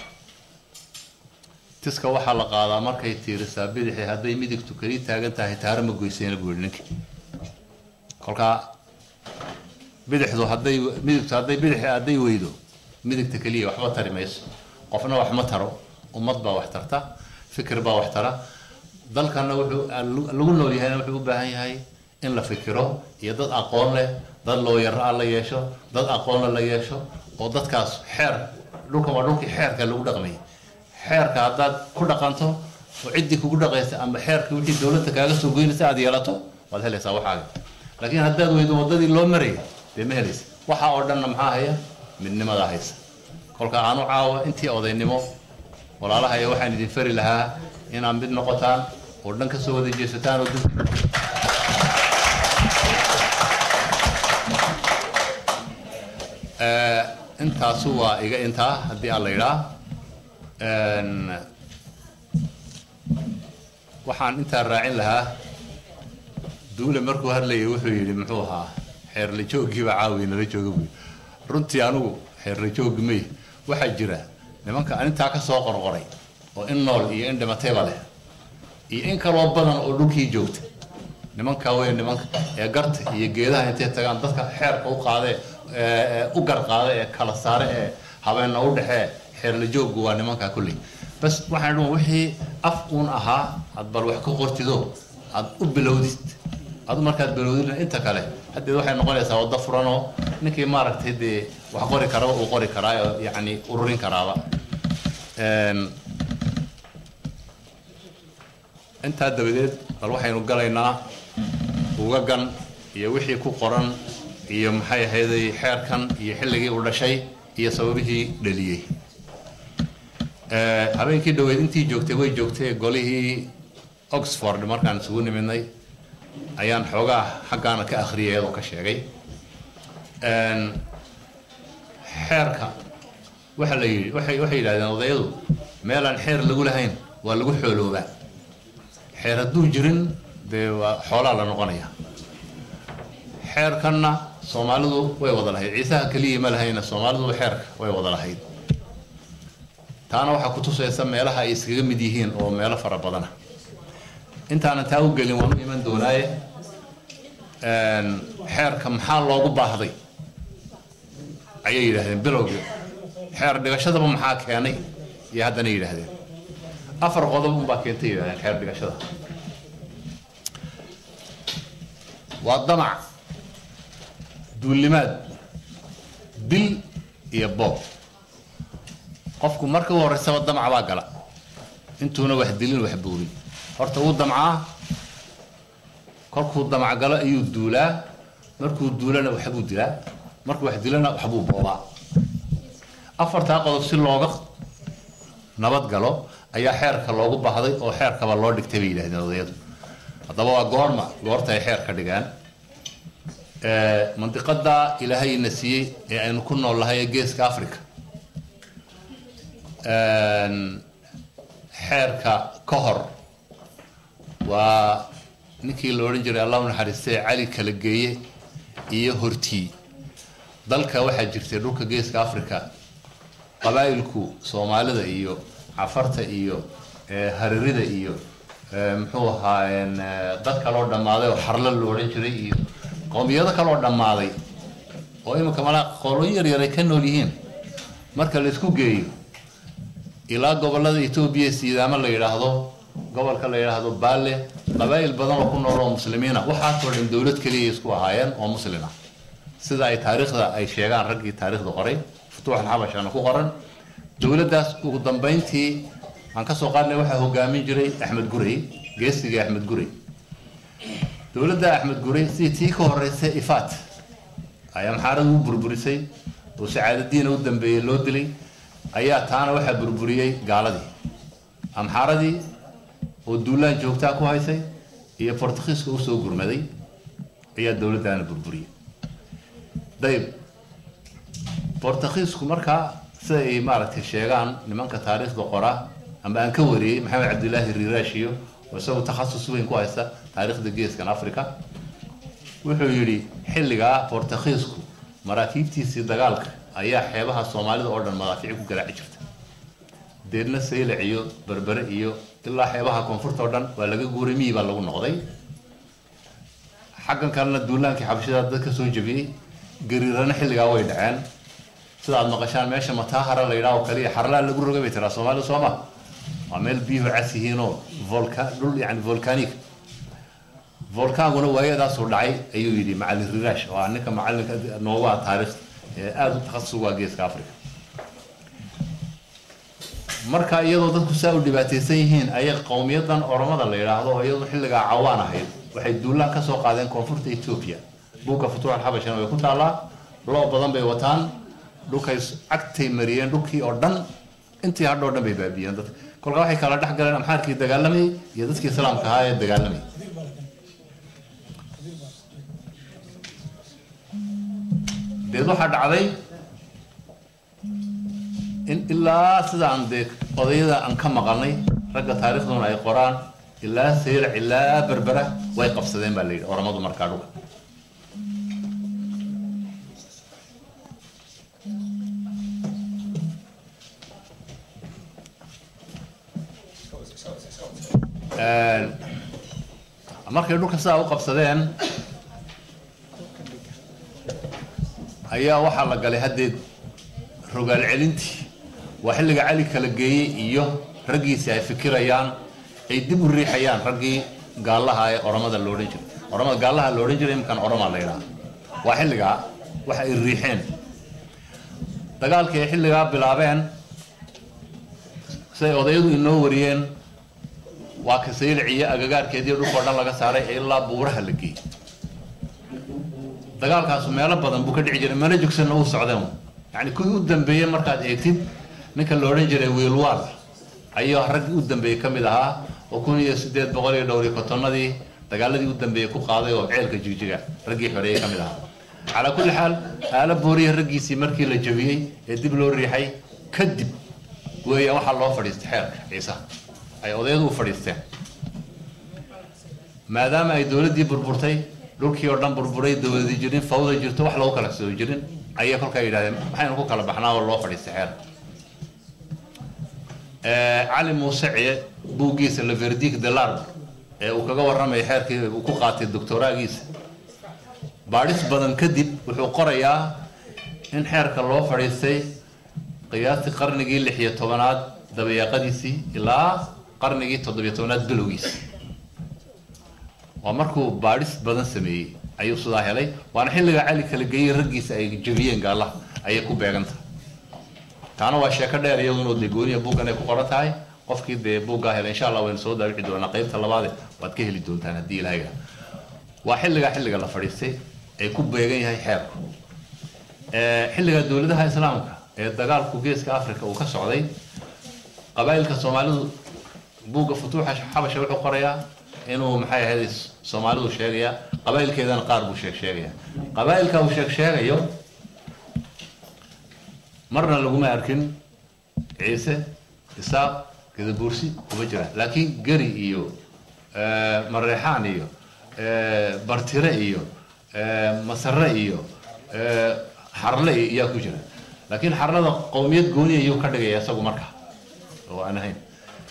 tiska waxaa la qaadaa markay tiirisaa bidixi hadday midigtu keli taagan tahay taaro ma goysayna buu yihi ninki kolkaa bidixdu hadday midigtu hadday bidixi hadday weydo midigta keliya waxba tari mayso qofna wax ma taro ummad baa wax tarta fikir baa wax tara dalkana wuxuu lagu nool yahayna wuxuu u baahan yahay in la fikiro iyo dad aqoon leh dad looyaro ah la yeesho dad aqoonle la yeesho oo dadkaas xeer dhulkan waa dhulkii xeerka lagu dhaqmayay xeerka haddaad ku dhaqanto oo ciddii kugu dhaqaysa ama xeerka wixii dowladda kaaga soo goynaysa aad yeelato waad helaysaa waxaaga laakiin haddaad weydo waddadii loo marayay dee ma helaysa waxa oo dhanna maxaa haya midnimadaa haysa kolka aanu caawa intii odaynimo walaalahaya waxaan idin fari lahaa inaad mid noqotaan oo dhan kasoo wada jeesataan oo dad Eh, intaasu waa iga intaa haddii aan la yidhaa Een, waxaan intaa raacin lahaa duule markuu hadlayay wuxuu yidhi muxuu ahaa xeerla jooggiiba caawi nala jooga buy runtii anigu xeerla jooggi may waxaa jira nimanka aan intaa ka soo qorqoray oo in nool iyo in dhimatayba leh iyo in kaloo badan oo dhulkii joogta nimanka wey nimanka ee garta iyo geedaha intay tagaan dadka xeerka u qaadee ee, ee, u gar qaada ee kala saare ee habeenna u dhexee xeerla jooggu waa nimankaa kulley bas waxaan dhan wixii af uun ahaa aad bal wax ka qortido aad u bilowdid adu markaad bilowdina inta kale haddeed waxay noqonaysaa waddo furanoo ninkii maaragtay dee wax qori karaba uu qori karaa oo yacni ururin karaaba Een, intaa dabadeed bal waxaynu galaynaa ugagan iyo wixii ku qoran iyo maxay ahayday xeerkan iyo xilligii uu dhashay iyo sababihii dhaliyey Eh, habeenkii dhoweyd intii joogtay way joogtay golihii oxford markaan isugu nimidnay ayaan xoogaa xaggaana ka akhriyay iyadoo ka sheegay Een, xeerka waxa la yidhi waxay waxay yidhahdeen odayadu meelaan xeer lagu lahayn waa lagu xooloobaa xeer hadduu jirin dee waa xoolaa la noqonaya xeerkanna soomaalidu way wada lahayd ciisaha keliya ma lahayna soomaalidu xeerka way wada lahayd taana waxaa ku tusaysa meelaha ay iskaga mid yihiin oo meelo fara badana intaanan taa u gelin waan u iman doonaaye xeerka maxaa loogu baahday ayay yidhaahdeen bilowgii xeer dhigashadaba maxaa keenay iyo haddana yidhaahdeen afar qodob unbaa keentay yidhahdeen xeer dhigashada waa damac duulimaad dil iyo boob qofku marka u horreysaba damac baa gala intuuna wax dilin wax buurin horta wuu damcaa kolkuu damac galo ayuu duulaa markuu duulana waxbuu dilaa markuu wax dilana waxbuu boobaa afartaa qodob si looga nabad galo ayaa xeerka loogu baahday oo xeerkaba loo dhigtay bay yidhahdeen odayadu haddaba waa goorma goorta ay xeer ka dhigaan mandiqada ilaahayna siiyey ee aynu ku nool nahay ee geeska africa xeerka ka hor waa ninkii la odhan jiray allah u naxariistay cali kala geeye iyo hortii dalka waxaa jirtay dhulka geeska africa qabaa'ilku soomaalida iyo cafarta iyo haririda iyo muxuu ahaa dad kaloo dhammaaday oo xarla la odhan jiray iyo qowmiyado kaloo dhammaaday oo iminka malaa qolooyin yaryar ay ka nool yihiin marka la isku geeyo ilaa gobolada etoobiya siidaamo la yidhaahdo gobolka la yidhaahdo baale qabaa'il badan oo ku nool oo muslimiina waxaasoo dhan dowlad keliya isku ahaayeen oo muslima sida ay taariikhda ay sheegaan raggii taariikhda qoray futuux alxabashana ku qoran dowladdaas ugu dambayntii aan ka soo qaadnay waxaa hogaamin jiray axmed gurey geesigii axmed gurey dowladda axmed gurey sidii tii ka horeysay ifaat ay amxaaradu u burburisay oo sacaadadiina u dambeeyey loo dilay ayaa taana waxaa burburiyey gaaladii amxaaradii oo duulaan joogtaa ku haysay iyo bortugiiska usoo gurmaday ayaa dowladdaana burburiyey dayb bortugiisku markaa sida ay maaragtay sheegaan nimanka taariikhda qora ama aan ka wariyey maxamed cabdilaahi riiraashiyo oo isagu takhasus weyn ku haysta taariikhda geeskan africa wuxuu yidhi xilligaa bortugiisku maraakiibtiisii dagaalka ayaa xeebaha soomaalida oo dhan madaafiic ku garaaci jirta deedna saylac iyo berbere iyo ilaa xeebaha koonfurta oo dhan waa laga guuray miyi baa lagu noqday xaggan kalena duulaankii xabashada dad ka soo jebiyey gariirana xilligaa way dhaceen sida aad maqashaan meesha mataahara la yidhaha oo kaliya xarlaa lagu rogay bay tiraa soomaalida soo ma waa meel biyuhu cas yihiinoo volka dhul yani volcanic volkaanguna waayadaasuu dhacay ayuu yidhi macalin riraash oo ah ninka macalinka noogaa taariikhda ee aada u takhasus uga geeska africa marka iyadoo dadku saa u dhibaataysan yihiin ayay qowmiyadan oromada la yidhaahdo oo iyadoo xilligaa cawaan ahayd waxay duulaan ka soo qaadeen koonfurta etoobiya buugga futuux alxabashana way ku taallaa loo badan bay wataan dhulkay cagtay mariyeen dhulkii oo dhan intii hadhoo dhan bay baabiyeen dadka kolkaa waxay kala dhex galeen amxaarkii dagaalamayay iyo dadkii islaamka ahaa ee dagaalamayay deed waxaa dhacday in ilaa sidaan dee odayada aan ka maqalnay ragga taariikhduna ay qoraan ilaa saylac ilaa berbera way qabsadeen baa la yidhi oramadu markaa dhulka markay dhulka sidaa u qabsadeen ayaa waxaa la galay haddeed rogaal celintii waa xilliga cali kala geeyey iyo raggiisi ay fikirayaan ay dib u riixayaan raggii gaallaha ee oromada lo odhan jiray oromada gaallaha la odhan jiray imkan oromaa la yidhaha waa xilligaa waxa ay riixeen dagaalkii ay xilligaa bilaabeen siday odayadu inoo wariyeen waa ka saylac iyo agagaarkeediiyo dhulkao dhan laga saaray ee ilaa buuraha la geeyey dagaalkaasu meelo badan buu ka dhici jiray mana jogsanna uu socdeen yani kuwii u dambeeyey markaad eegtid ninka la odhan jiray wiilwaal ayuu raggii u dambeeyey ka mid ahaa oo kun iyo sideed boqol iyo dhowr iyo kotonadii dagaaladii u dambeeyey ku qaaday oo ceelka jigjiga raggii xoreeyey ka mid ahaa calaa kulli xaal aala booriya raggiisii markii la jabiyey ee dib loo riixay kadib weeyaan waxaa loo fadhiistay xeerka ciise ay odayadu u fadhiisteen maadaama ay dowladdii burburtay dhulkii oo dhan burburay dowladi jirin fawda jirto wax lagu kala soo jirin ayay kolkaa yidhahdeen maxaynu ku kala baxnaa oo loo fadhiistay xeer cali muuse ciye buuggiisa le verdic de larbre ee uu kaga warramaya xeerkii uu ku qaatay doctoraagiisa baadhis badan kadib wuxuu qorayaa in xeerka loo fadhiistay qiyaastii qarnigii lix iyo tobanaad dabayaaqadiisii ilaa qarnigii toddobiyo tobanaad bilowgiisi waa markuu baadhis badan sameeyey ayuu sidaa helay waana xilliga cali kala geeyey raggiisa ay jebiyeen gaalaha ayay ku beegan tahay taana waa sheeko dheer iyaduna dee gooniya buuggan ay ku qoran tahay qofkii dee buuggaa helay insha allah waynu soo daawici doonaa qaybta labaade waad ka heli doontaan haddii ilaahay gaa waa xilligaa xilliga la fadhiistay ay ku beegan yahay xeerku xilliga dowladaha islaamka ee dagaalku geeska africa uu ka socday qabaa'ilka soomaalidu buugga futuuxa xabasha wuxuu qorayaa inuu maxay ahayd soomaalidu sheegaya qabaa'ilkeedana qaar buu sheeg sheegaya qabaa'ilka uu sheeg sheegayo marna laguma arkin ciise isaaq gadabuursi kuma jira laakiin geri iyo mareexaan iyo bartire iyo masare iyo xarle iyaa ku jira laakiin xarlada qowmiyad gooniya iyuu ka dhigaya isagu marka oo aan ahayn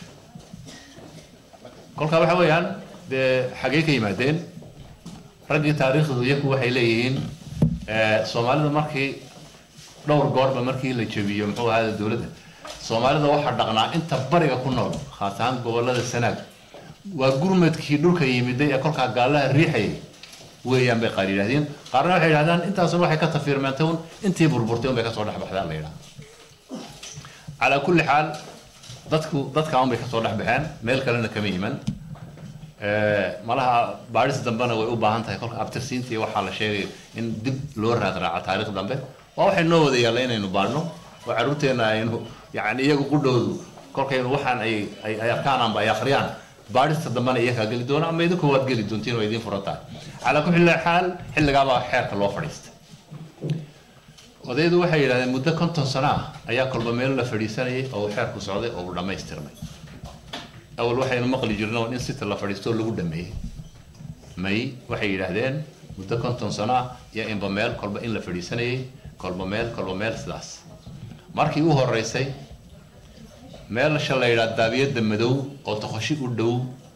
kolkaa waxa weeyaan dee xagee ka yimaadeen raggii taariikhdu iyaku waxay leeyihiin soomaalida markii dhowr goorba markii la jebiyo muxuu ahaada dowladda soomaalida waxaa dhaqnaa inta bariga ku nool khaas ahaan gobolada sanaag waa gurmadkii dhulka yimiday ee kolkaa gaalaha riixayay weeyaan bay qaar yidhahdeen qaarna waxay yidhahdaan intaasuna waxay ka tafiirmeentay un intii burburtay un bay kasoo dhex baxdaa la yidhaha calaa kulli xaal dadku dadka un bay kasoo dhex baxeen meel kalena kama yiman malaha baadhis dambena way u baahan tahay kolka abtirsiintii waxaa la sheegay in dib loo raadraaco taariikh dambe waa waxay noo wada yaalla inaynu baadhno oo carruurteenna aynu yani iyagu qudhoodu kolkaynu waxaan ay ay arkaan amba ay akhriyaan baadhista dambena iyakaa geli doona ama idinku waad geli doontiin oo idiin furan tahay calaa kulli xaal xilligaabaa xeerka loo fadhiistay odaydu waxay yidhahdeen muddo konton sano ah ayaa kolba meel la fadhiisanayay oo uu xeerku socday oo uu dhammaystirmay awal waxaynu maqli jirno in sita la fadhiisto lagu dhameeyey may waxay yidhaahdeen muddo konton sano ah iyo inba meel kolba in la fadhiisanayay kolba meel kolba meel sidaas markii u horeysay meelsha la yidhaha daabiyadda madow oo toqoshi u dhow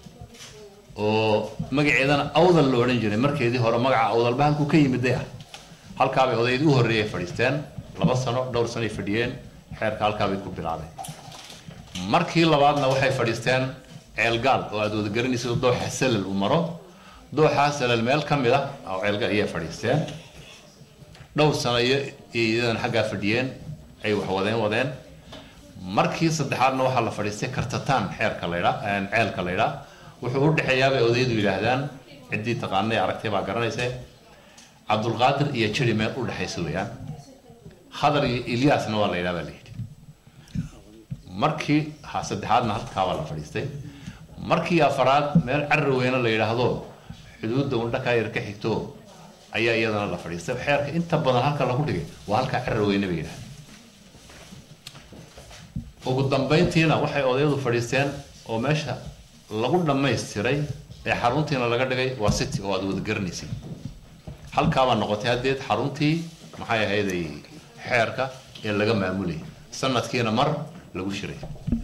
oo magaceedana awdal la odhan jiray markeedii hore magaca awdalba halkuu ka yimiday ah halkaabay odayd u horreeyay fadhiisteen laba sano dhowr sanoay fadhiyeen xeerka halkaabay ku bilaabeen markii labaadna waxay fadhiisteen ceelgaal oo aad wada garanaysa dooxa salal uu maro dooxaa salal meel ka mid ah oo ceelgaal ayay fadhiisteen dhowr sano iyo iyadan xaggaa fadhiyeen ay wax wadeen wadeen markii saddexaadna waxaa la fadhiistay kartataan xeerka laydhaa ceelka laydhaa wuxuu u dhexeeyaabay odaydu yidhaahdaan ciddii taqaanay aragtay baa garanaysa cabdulqaadir iyo jiri meel u dhexaysa weeyaan khadar iyo ilyaasna waa la yidhaha baa la yidhi markii ha saddexaadna halkaa baa la fadhiistay markii afaraad meel carri weyne la yidhaahdo xuduudda undhakaa yar ka xigto ayaa iyadana la fadhiistay xeerka inta badan halka lagu dhigay waa halkaa carri weyne bay yidhahdeen ugu dambayntiina waxay odayadu fadhiisteen oo meesha lagu dhammaystiray ee xaruntiina laga dhigay waa city oo aad wada garanaysid halkaabaa noqotay haddeed xaruntii maxay ahayday xeerka ee laga maamulayay sanadkiina mar lagu shiray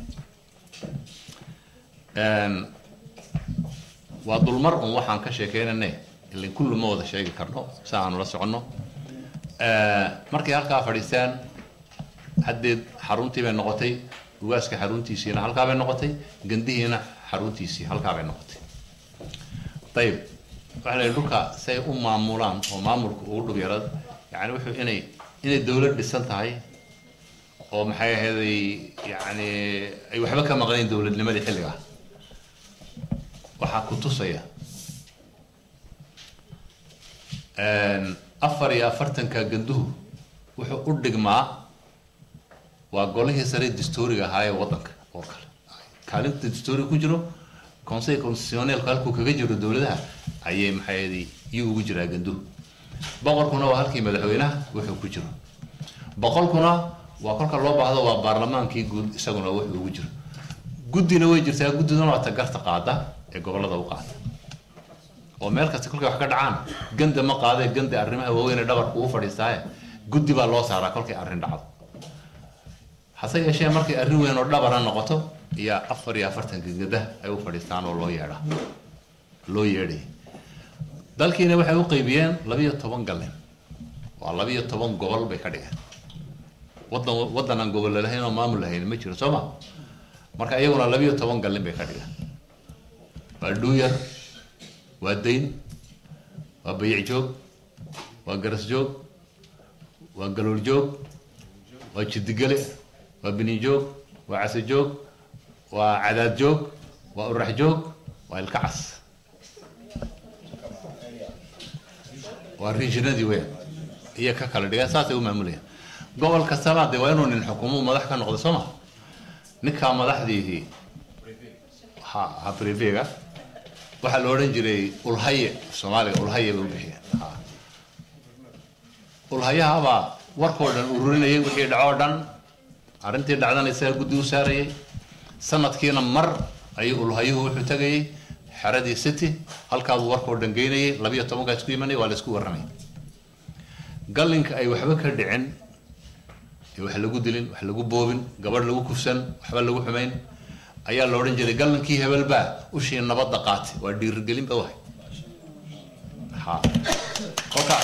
waa dulmar un waxaan ka sheekeynane ilin kullu ma wada sheegi karno si aanu la soconno markay halkaa fadhiisteen haddeed xaruntii bay noqotay ugaaska xaruntiisiina halkaa bay noqotay gandihiina xaruntiisii halkaa bay noqotay ayib waxa la dhulka si ay u maamulaan oo maamulka ugu dhub yarad yani wuxuu inay inay dowlad dhisan tahay oo maxay ahayday yani ay waxba ka maqnayn dowladnimadii xilliga waxaa ku tusaya afar iyo afartanka ganduhu wuxuu u dhigmaa waa golihii sare dastuuriga ahaa ee waddanka oo kale kaalinta dastuuriga ku jiro conseil constitutionnelku halkuu kaga jiro dowladaha ayay maxay yuu ugu jiraa ganduhu boqorkuna waa halkii madaxweynaha wuxuu ku jiro boqolkuna waa kolka loo baahdo waa baarlamaankii guud isaguna wuxuu ugu jiro guddina way jirtaa guddiduna waa ta garta qaada ee gobolada u qaada oo meel kasta kolkay wax ka dhacaan ganda ma qaadee ganda arrimaha waaweyn ee dhabarka ugu fadhiistaaye guddi baa loo saaraa kolkay arrin dhacdo hase yeeshee markay arrin weyn oo dhabara noqoto iyo afar iyo afartan gangada ay u fadhiistaan oo loo yeedhaa loo yeedhay dalkiina waxay u qaybiyeen labiyo toban galin waa labiyo toban gobol bay ka dhigeen wadan waddan aan gobol lahayn oo maamul lahayn ma jiro soo ma marka iyaguna labiyo toban galin bay ka dhigeen waa dhuuyar waa dayn waa bayic joog waa garas joog waa galool joog waa jidigale waa bini joog waa case joog waa cadaad joog waa urax joog waa ilka cas waa rinshinadii weyn iyo ka kala dhigeen saasay u maamulayaan gobol kastaba dee waa inuu nin xukumo madax ka noqdo soo ma ninkaa madaxdiihii ha ha privega waxaa la odhan jiray ulhaye soomaaliga ulhaye bay u bixiyeen ha ulhayahabaa warkoo dhan ururinayay wixii dhacoo dhan arrintii dhacdana isaga guddi u saarayay sanadkiina mar ayuu ulhayuhu wuxuu tegayay xeradii city halkaabuu warkoo dhan geynayay labiyo tobankaa isku imanaya waa la isku warramay gallinka ay waxba ka dhicin ee wax lagu dilin wax lagu boobin gabadh lagu kufsan waxba lagu xumayn ayaa la odhan jiray gallankii hebelbaa ushii nabadda qaatay waa dhiirigelin ba wahay ha kolka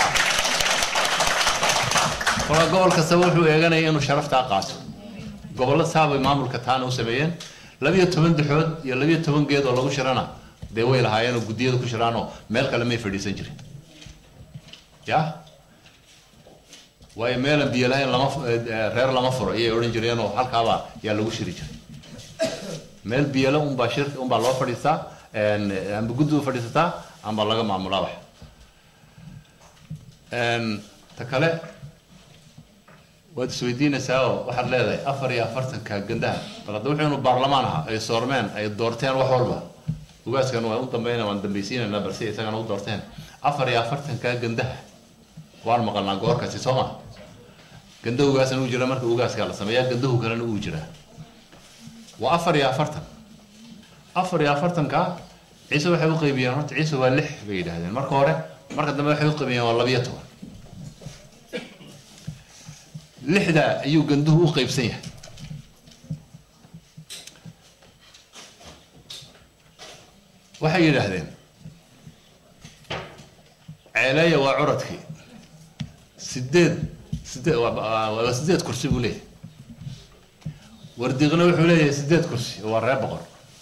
kolka gobol kastaba wuxuu eeganaya inuu sharaftaa qaato gobollo saabay maamulka taana u sameeyeen labiyo toban daxood iyo labiyo toban geed oo lagu shirana dee way lahaayeenoo guddiyada ku shiraanoo meel kale may fadhiisan jirin ya waayo meelan biyo lahayn lama reer lama furo ayay odhan jireenoo halkaabaa yaa lagu shiri jiray meel biyale unbaa shir unbaa loo fadhiistaa amba guddi u fadhiisataa amba laga maamulaa wax ta kale waad isweydiinaysaa oo waxaad leedahay afar iyo afartanka gandaha bal hadda wuxuu inu baarlamaan ahaa ay soormeen ay doorteen wax walba ugaaskan waan u dambayna waan dambaysiinaynaa balse isagana u doorteen afar iyo afartanka gandaha waan maqalnaa goorkasi soo ma ganda ugaasna uu jira marka ugaaskaa la sameeyaa gandahu kalena uu jiraa waa afar iyo afartan afar iyo afartanka ciise waxay u qaybiyeen horta ciise waa lix bay yidhaahdeen marka hore marka dambe waxay u qaybiyeen waa labiyo toban lixda ayuu ganduhu u qaybsan yahay waxay yidhaahdeen ceeleeya waa curadkii sideed sideed waa sideed kursi buu leeyahay wardiqna wuxuu leeyahay sideed kursi waa reer boqor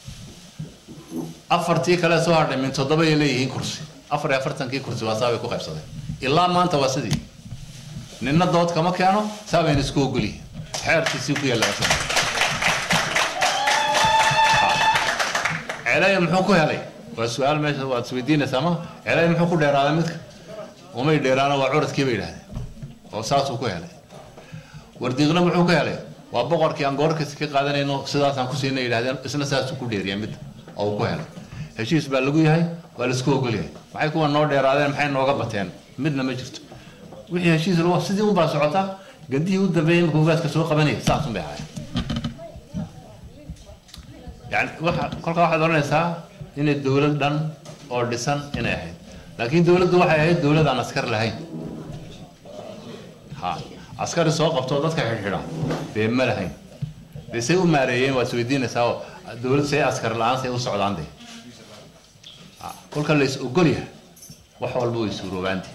afartii kale soo hadhay min toddoba ay leeyihiin kursi afar iyo afartankii kursi waa saabay ku qaybsadeen ilaa maanta waa sidii ninna dood kama keeno saabayna isku ogolyihin xeerkiisii ku yaalla ceelaya muxuu ku helay waa su-aal meesha waad isweydiinaysaa ma ceelaya muxuu ku dheeraaday midka umay dheeraana waa curadkii bay yidhahdeen oo saasuu ku helay wardiiqna muxuu ka helay waa boqorkii aan goorkasi ka qaadanayno sidaasaan ku siinay yidhahdeen isna saasuu ku dheeriyaa midda oo uu ku helay heshiis baa lagu yahay waa laisku ogol yahay maxay kuwa noo dheeraadeen maxay nooga bateen midna ma jirto wixii heshiis lagu sidii unbaa socota gandihii u dambeeyey marka ugaaska soo qabanayay saas unbay ahaayeen yani waxa kolkaa waxaad odhanaysaa inay dowlad dhan oo dhisan inay ahayd laakiin dowladdu waxay ahayd dowlad aan askar lahayn ha askari soo qabto dadka xidhxidha dee ma lahayn dee say u maareeyeen waad isweydiinaysaa oo dowlad say askar la-aan say u socdaan dee kolka la is ogol yahay wax walba way suuroobaante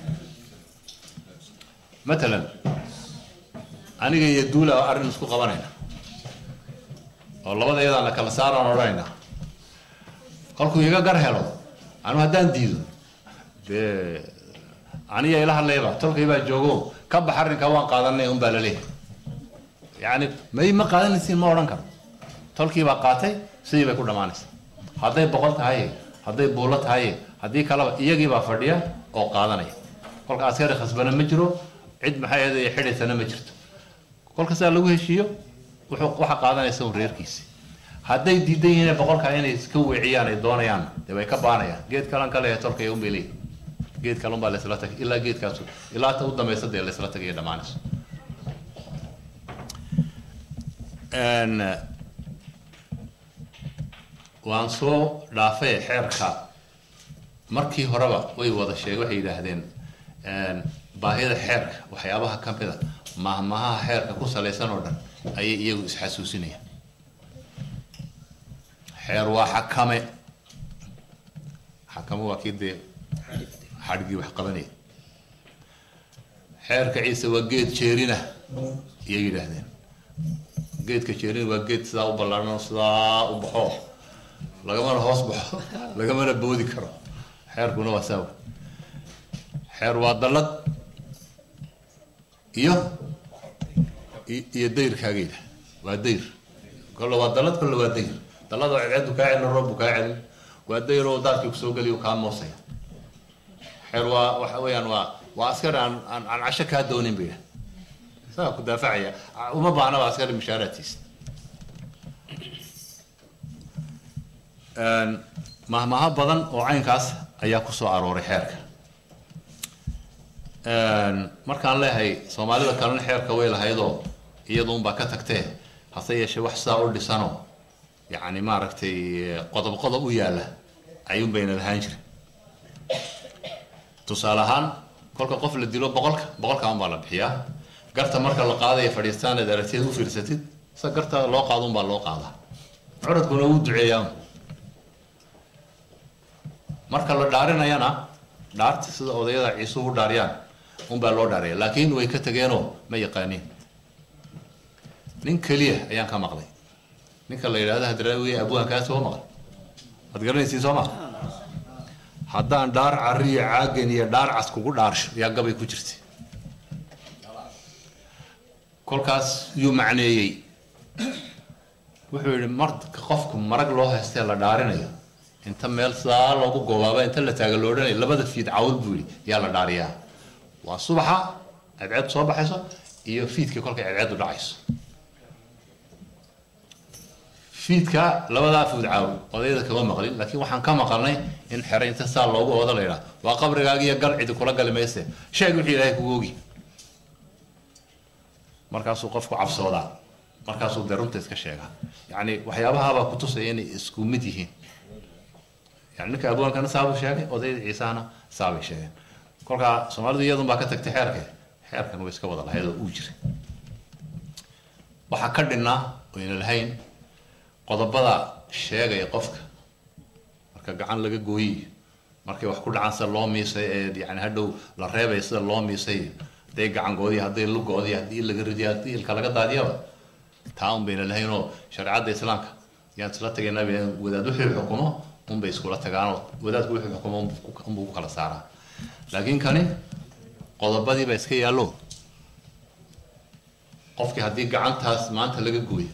matalan aniga iyo duula oo arrin isku qabanayna oo labada iyadaan la kala saaraan odhanayna kolkuu iga gar helo anu haddaan diido dee aniya ila hadlayba tolkay baa joogo ka bax arrinka waan qaadanay un baa laleeyahay yacni may ma qaadanaysiin ma odhan karo tolkii baa qaatay sidii bay ku dhammaanaysa hadday boqol tahay hadday buulo tahay haddii kaleba iyagii baa fadhiya oo qaadanaya kolka askari khasbana ma jiro cid maxay ahayd xidhaysana ma jirto kolka sidaa lagu heshiiyo wuxuu waxa qaadanaysa un reerkiisi hadday diidan yihiin boqolkaa inay iska weeciyaan ay doonayaan dee way ka baanayaan geed kalan kale tolkay un bay leeyihin geed kale un baa laysla tagay ilaa geedkaas ilaa ta u dambaysa dee laysla tagay dhammaanayso waan soo dhaafay xeerka markii horeba way wada sheeg waxay yidhaahdeen baahida xeerka waxyaabaha ka mida mahmahaha xeerka ku salaysan oo dhan ayay iyagu isxasuusinayaan xeer waa xakame xakame waa kii dee xadhigii wax qabanaya xeerka ciise waa geed jeerina iyay yidhaahdeen geedka jeerina waa geed sidaa u ballaaran oo sidaa u baxo lagamana hoos baxo lagamana boodi karo xeerkuna waa saawa xeer waa dallad iyo iyo dayrkaagayda waa dayr kolle waa dallad kolle waa dayr dallada oo cadceedu kaa celin roobbu kaa celin waa dayr oo daadkii kusoo geliyo kaa moosaya xeer waa waxa weeyaan waa waa askari aan aan aan casho kaa doonin ba yidhaha isagaa ku daafacaya uma baahnaba askari mushaaraadkiisa mahmaha badan oo caynkaas ayaa ku soo arooray xeerka markaan leehay soomaalida kalena xeerka way lahaydoo iyadu unbaa ka tagtee hase yeeshee wax sidaa u dhisanoo yacni maaragtay qodob qodob u yaalla ayuun bayna lahaan jirin tusaale ahaan kolka qof la dilo boqolka boqolka unbaa la bixiyaa garta marka la qaadaya fadhiistaanad aragtiyeed u fiirsatid sa garta loo qaado unbaa loo qaadaa curadkuna wuu duceeyaa marka la dhaarinayana dhaarta sida odayada ciisuhu u dhaariyaan unbaa loo dhaariya laakiin way ka tageenoo ma yaqaaniin nin keliya ayaan ka maqlay ninka la yidhahdo hadraawiye abwaankaas soo maqal waad garanaysiin soo maa haddaan dhaar cariyo caagan iyo dhaar cas kugu dhaarsho yaa gabay ku jirta kolkaas yuu macneeyey wuxuu yidhi marka qofku marag loo haystee la dhaarinayo inta meel sidaa loogu goobaaba inta la taaga lo odhanayo labada fiid cawl buu yidhi yaa la dhaariyaa waa subaxa cadceed soo baxayso iyo fiidka kolkay cadceedu dhacayso fiidka labadaa fuud caawi odayada kama maqlin laakiin waxaan ka maqalnay in xere inta saa loogu ooda la yidhaha waa qabrigaaga iyo gal cidi kula gali mayse sheeg wixii ilaahay kugu ogi markaasuu qofku cabsoodaa markaasuu dee runta iska sheegaa yacni waxyaabahaabaa kutusaya inay isku mid yihiin yani ninka abwaankana saabuu sheegay odayda ciisahana saabay sheegeen kolkaa soomaalidu iyadun baa ka tagtay xeerke xeerkan way iska wada lahayd oo uu jiray waxaa ka dhinnaa oyna lahayn qodobada sheegaya qofka marka gacan laga gooyiyo markay wax ku dhacaan sida loo miisay ee yani hadhow la reebaya sida loo miisay hadday gacangoodiyo hadday lugoodiyo haddii laga ridiyo haddii ilka laga daadiyaba taa un bayna lahayn oo shareecadda islaamka yaan isla tagaynaa wadaad wixii xukumo unbay iskula tagaanoo wadaadku wixii xukumo unbuu ku kala saaraa laakiin kani qodobadii baa iska yaallo qofkii haddii gacantaas maanta laga gooyo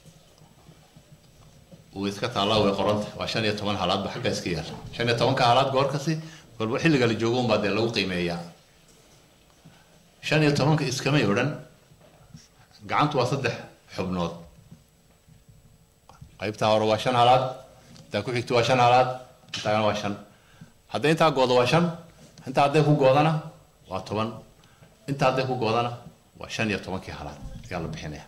uu iska taallaa way qoranta waa shan iyo toban halaadba xagga iska yaalla shan iyo tobanka halaad goorkasi kolba xilliga la joogo unbaa dee lagu qiimeeyaa shan iyo tobanka iskamay odhan gacantu waa saddex xubnood qaybtaa hore waa shan halaad intaa ku xigto waa shan halaad intaana waa shan hadday intaa goodo waa shan intaa hadday ku goodana waa toban intaa hadday ku goodana waa shan iyo tobankii halaad ayaa la bixinaya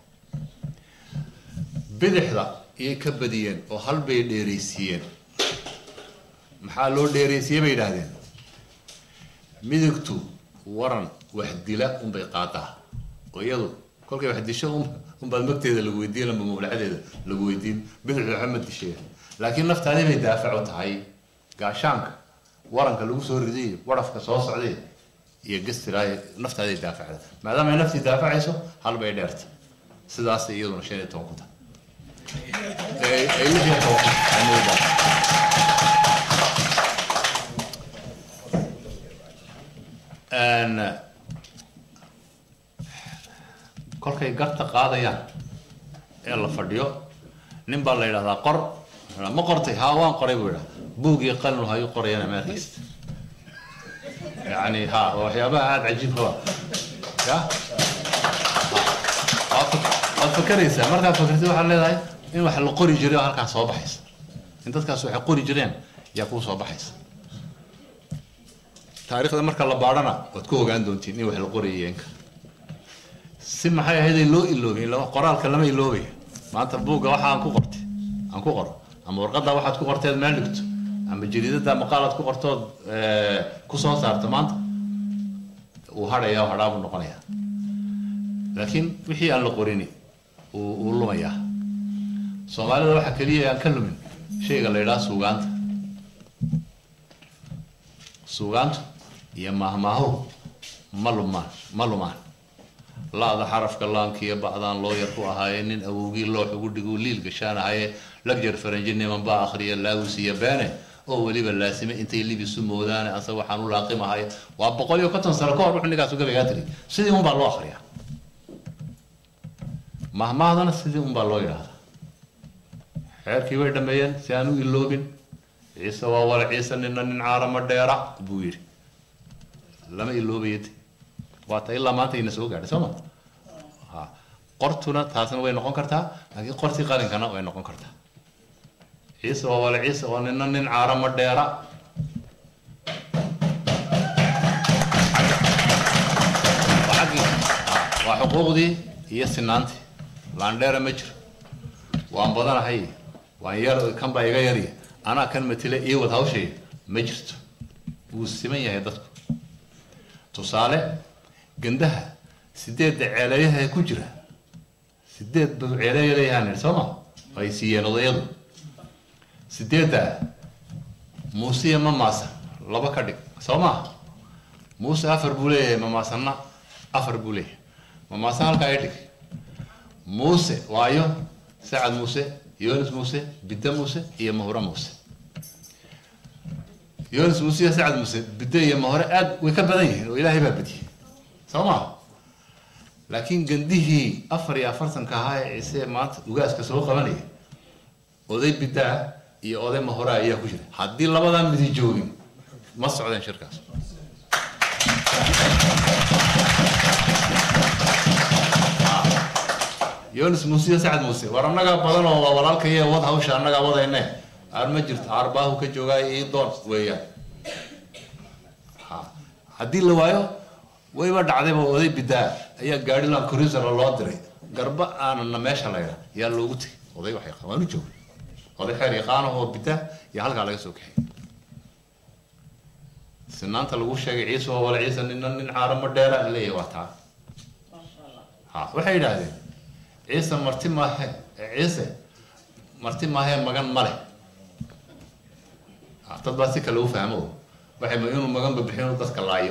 bidixda iyay ka badiyeen oo hal bay dheeraysiiyeen maxaa loo dheeraysiiyey bay yidhaahdeen midigtu waran wax dila unbay qaadaa oo iyadu kolkay wax disho unbaad magteeda lagu weydiin lamba mawlacadeeda lagu weydiin bidixdu waxa ma dishee laakiin naftaadii bay daafac u tahay gaashaanka waranka lagu soo riday warafka soo socday iyo gastiraay naftaaday daafacda maadaama ay naftii daafacayso hal bay dheerta sidaas iyaduna shan iyo toban ku tahay ay lix iyo toban ay moodaa kolkay garta qaadayaan ee la fadhiyo nin baa la yidhahdaa qor ma qortay haa waan qoray buu yidhaha buug iyo qalin hayuu qorayana meelkiista yani ha waa waxyaabaha aada cajiibka wa ya waad fakeraysaa markaad fakertid waxaad leedahay in wax la qori jiray oo halkaas soo baxaysa in dadkaas waxay qori jireen yaa kuu soo baxaysa taariikhda marka la baadhana waad ku ogaan doontiin in wax la qorayay inka si maxay ahayd loo iloobay qoraalka lama iloobaya maanta buugga waxa aan ku qortay aan ku qoro ama warqadda waxaad ku qorteed meel dhigto ama jariidada maqaalaad ku qortood ku soo saarto maanta uu hadhaya oo hadhaa buu noqonayaa laakiin wixii aan la qorini uu lumayaa soomaalida waxaa keliya aan ka lumin shayga la yidhaha suugaanta suugaantu iyo mahmaahu ma lumaan ma lumaan la-da xarafka laankiiyo bacdaan loo yar ku ahaaye nin awowgii loox ugu dhiguu liil gashaanahaye lagjar faranji niman baa akhriya laawis iyo beene oo weliba laasime intay libisu moodaane ase waxaan u laaqimahay waa boqol iyo konton sano ka hor wuxuu ninkaasu gabaygaa tiri sidii unbaa loo akhriyaa mahmahdana sidii unbaa loo yidhaahdaa xeerkii way dhameeyeen si aan u iloobin ciise waa wala ciise nina nin caarama dheera buu yidhi lama iloobayade waata ilaa maanta ina soo gaadhay sooma ha qortuna taasna way noqon kartaa laakiin qortii qalinkana way noqon kartaa ciise waa wala ciise oo nina nin caarama dheera waa xaggii waa xuquuqdii iyo sinaantii laandheera ma jiro waan badanahay waan yar kan baa iga yarya anaa kan matile ii wad hawshaya ma jirto wuu siman yahay dadku tusaale gandaha sideedda ceeleeyaha ku jira sideed ba ceeleeya leeyahaan idhi sooma ay siiyeen odayadu sideedda muusiya ma maasan laba ka dhig soo maa muuse afar buu leeyahay mamaasanna afar buu leeyahay mamaasan halkaa i dhig muuse waayo sacad muuse yonis muuse bidde muuse iyo mahore muuse yonis muuse iyo sacad muuse bidde iyo mahore aad way ka badan yihiin oo ilaahay baa badiyey soo maa laakiin gandihii afar iyo afartanka ahaa ee ciise maanta ugaaska soo qabanaya oday biddaa iyo oday mahore ayaa ku jira haddii labadaa midi joogin ma socdeen shirkaas yonis muuse iyo sacad muuse war annagaa badan oo waa walaalkaiyo wad hawsha annagaa wadayne aar ma jirto aarbaahu ka joogaa ii doon weeyaan ha haddii la waayo wayba dhacdayba oday bidaa ayaa gaari lan cruisera loo diray garba aanana meesha layra yaa loogu tegay oday waxay waan u joogay oday xeer yaqaano oo bidaa iyo halkaa laga soo kaxay sinaanta lagu sheegay ciise oo wala ciise nina nin caaramo dheera leeyahay waa taa ha waxay yidhaahdeen ciise marti maahe ciise marti maahee magan ma leh dad baa si kale u fahmo waxay ma inuu maganba bixin inuu dadka laayo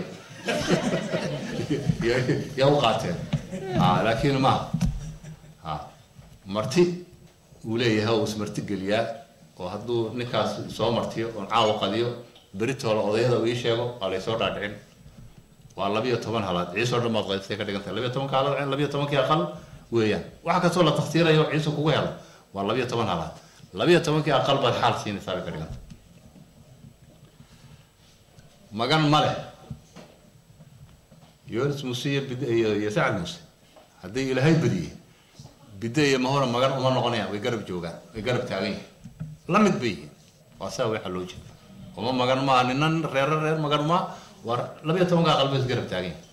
yaa u qaateen ha laakiin maaha ha marti uu leeyahay uu ismarti geliyaa oo hadduu ninkaas soo martiyo oon caawa qadiyo beritoola odayada uu ii sheego waa laysoo dhaadhicin waa labiyo toban halaad ciisoo dhan baad qaybtay ka dhigantahay labiyo tobanka halaad labiyo tobankii aqal weeyaan waxa kastoo la takhtiirayo ciise kugu helo waa labiyo toban halaad labiyo tobankii aqal baad xaal siinaysaa bay ka dhiganta magan ma leh yonis muuse iyo bid iyo iyo sacad muuse haddii ilaahay badiyey bidde iyo mahora magan uma noqonayaan way garab joogaan way garab taagan yihiin la mid bay yihiin waa saa waxa loo jeeda uma magan maa ninan reero reer magan maa war labiyo tobanka aqal bay is garab taagan yihiin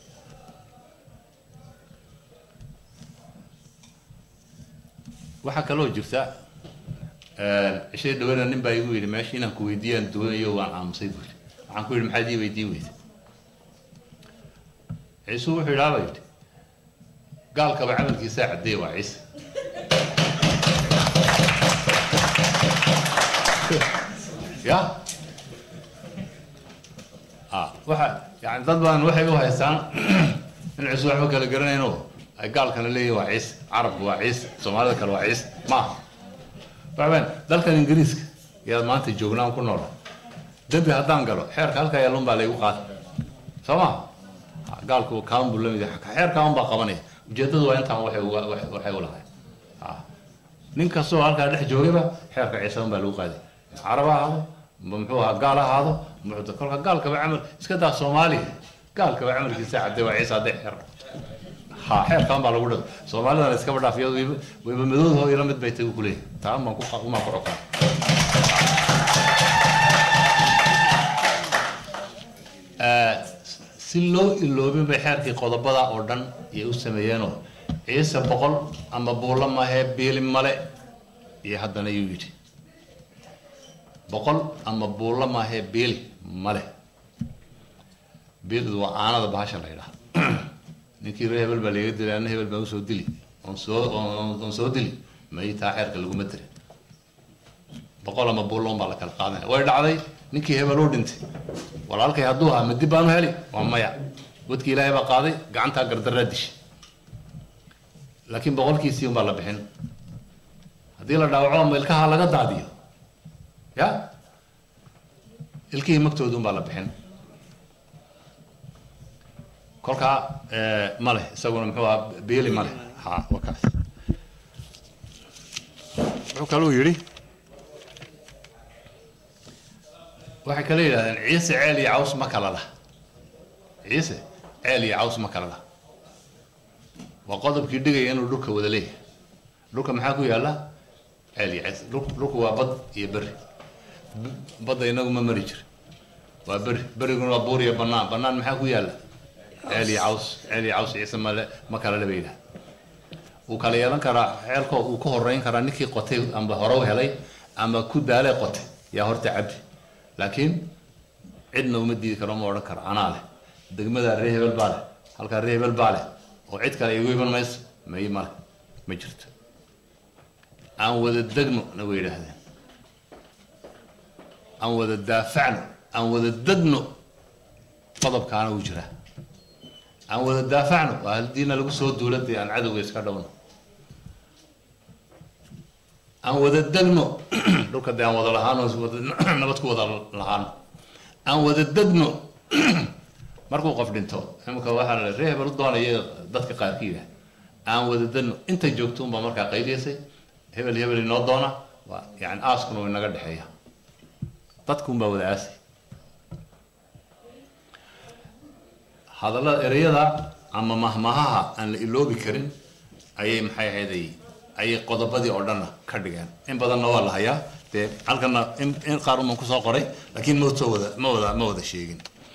waxaa kaloo jirta cishay dhawena nin baa igu yidhi meesha inaan ku weydiiyaan doonayo waan aamusay buu yidhi waxaan ku yidhi maxaad ii weydiin weyda ciise wuxuu yidhaaba yidhi gaalkaba camalkiisaa caddeey waa ciise ya a waxa yani dad badan waxay u haystaan in ciise waxba kala garanayno ay gaalkana leeyihin waa ciise carabku waa ciise soomaalida kale waa ciise maaha waxbeen dalkan ingiriiska yaad maanta joognaan ku noola dembi haddaan galo xeerka halkaa yaalun baa laygu qaada soo ma gaalku kaan buu lamid yahay xeerkaa un baa qabanaya ujeedadu waa intaan waxay uga waxay u lahay nin kastoo halkaa dhex joogayba xeerka ciise un baa lagu qaaday carab ha ahaado muxuu ahaa gaal ha ahaado muxuu kolka gaalkaba camal iska daa soomaaliya gaalkaba camalkiisa cadde waa ciise hadday xeer ha xeerkan baa lagu dhado soomaalidana iskaba dhaaf iyadu wayba wayba madowdaho ila mid bay tagu kuleeyahay taa maan ku umaan ku cokaa si loo iloobin bay xeerkii qodobada oo dhan iyay u sameeyeenoo ciise boqol ama buulla mahee biili male iyo haddana yuu yidhi boqol ama buulla mahee biili male biilidu waa aanada bahasha la yidhaha ninkii ree hebel baa laga dilay anna hebel baan usoo dili oon soo oon soo dili may taa xeerka laguma dirin boqol ama buulla un baa la kala qaadanaya way dhacday ninkii hebel u dhintay walaalkay hadduu ahaa ma dib baanu heli waa maya wadkii ilaahay baa qaaday gacantaa gardaraa dishay laakiin boqolkiisii unbaa la bixin haddii la dhaawaco ama ilkaha laga daadiyo ya ilkihii magtooda unbaa la bixin kolkaa ma leh isaguna muxuu ahaa beeli ma leh ha waa kaas wuxuu kaluu yidhi waxay kala yidhahdeen ciise ceel iyo caws ma kala lah ciise ceel iyo caws ma kala lah waa qodobkii dhigaya inuu dhulka wada leeyahay dhulka maxaa ku yaalla ceel iyo ciise dhul- dhulku waa bad iyo beri B- badda inagu ma mari jir waa beri beriguna waa buur iyo bannaan bannaan maxaa ku yaalla ceel iyo caws ceel iyo caws ciise male ma kala le bay yidhaha wuu kala yeelan karaa ceelko uu ku horeyn karaa ninkii qotay amba hore u helay ama ku daalee qotay yaa horta cabdi laakiin cidna uma diidi karo ma odhan karo anaa leh degmada ree hebel baa leh halkaa ree hebel baa leh oo cid kale igu iman mayso may male ma jirto aan wada degno na way yidhaahdeen aan wada daafacno aan wada degno qodobkaana wuu jiraa aan wada daafacno waa haddiina lagu soo duuladee aan cadowga iska dhowno aan wada degno dhulka dee aan wada lahaano wada nabad ku wada lahaano aan wada degno markuu qof dhinto imika waxaa la ree hebel u doonaya dadka qaarkiida aan wada degno inta joogto unbaa markaa qayliyaysay hebel hebel inoo doona waa yani aaskuna way naga dhexeeya dadkuunbaa wada aasay hadallada ereyada ama mahmahaha aan la iloobi karin ayay maxay ahayday ayay qodobadii oo dhanna ka dhigeen in badanna waa la hayaa dee halkana in in qaar uman kusoo qoray laakiin ma soo wada ma wada ma wada sheegin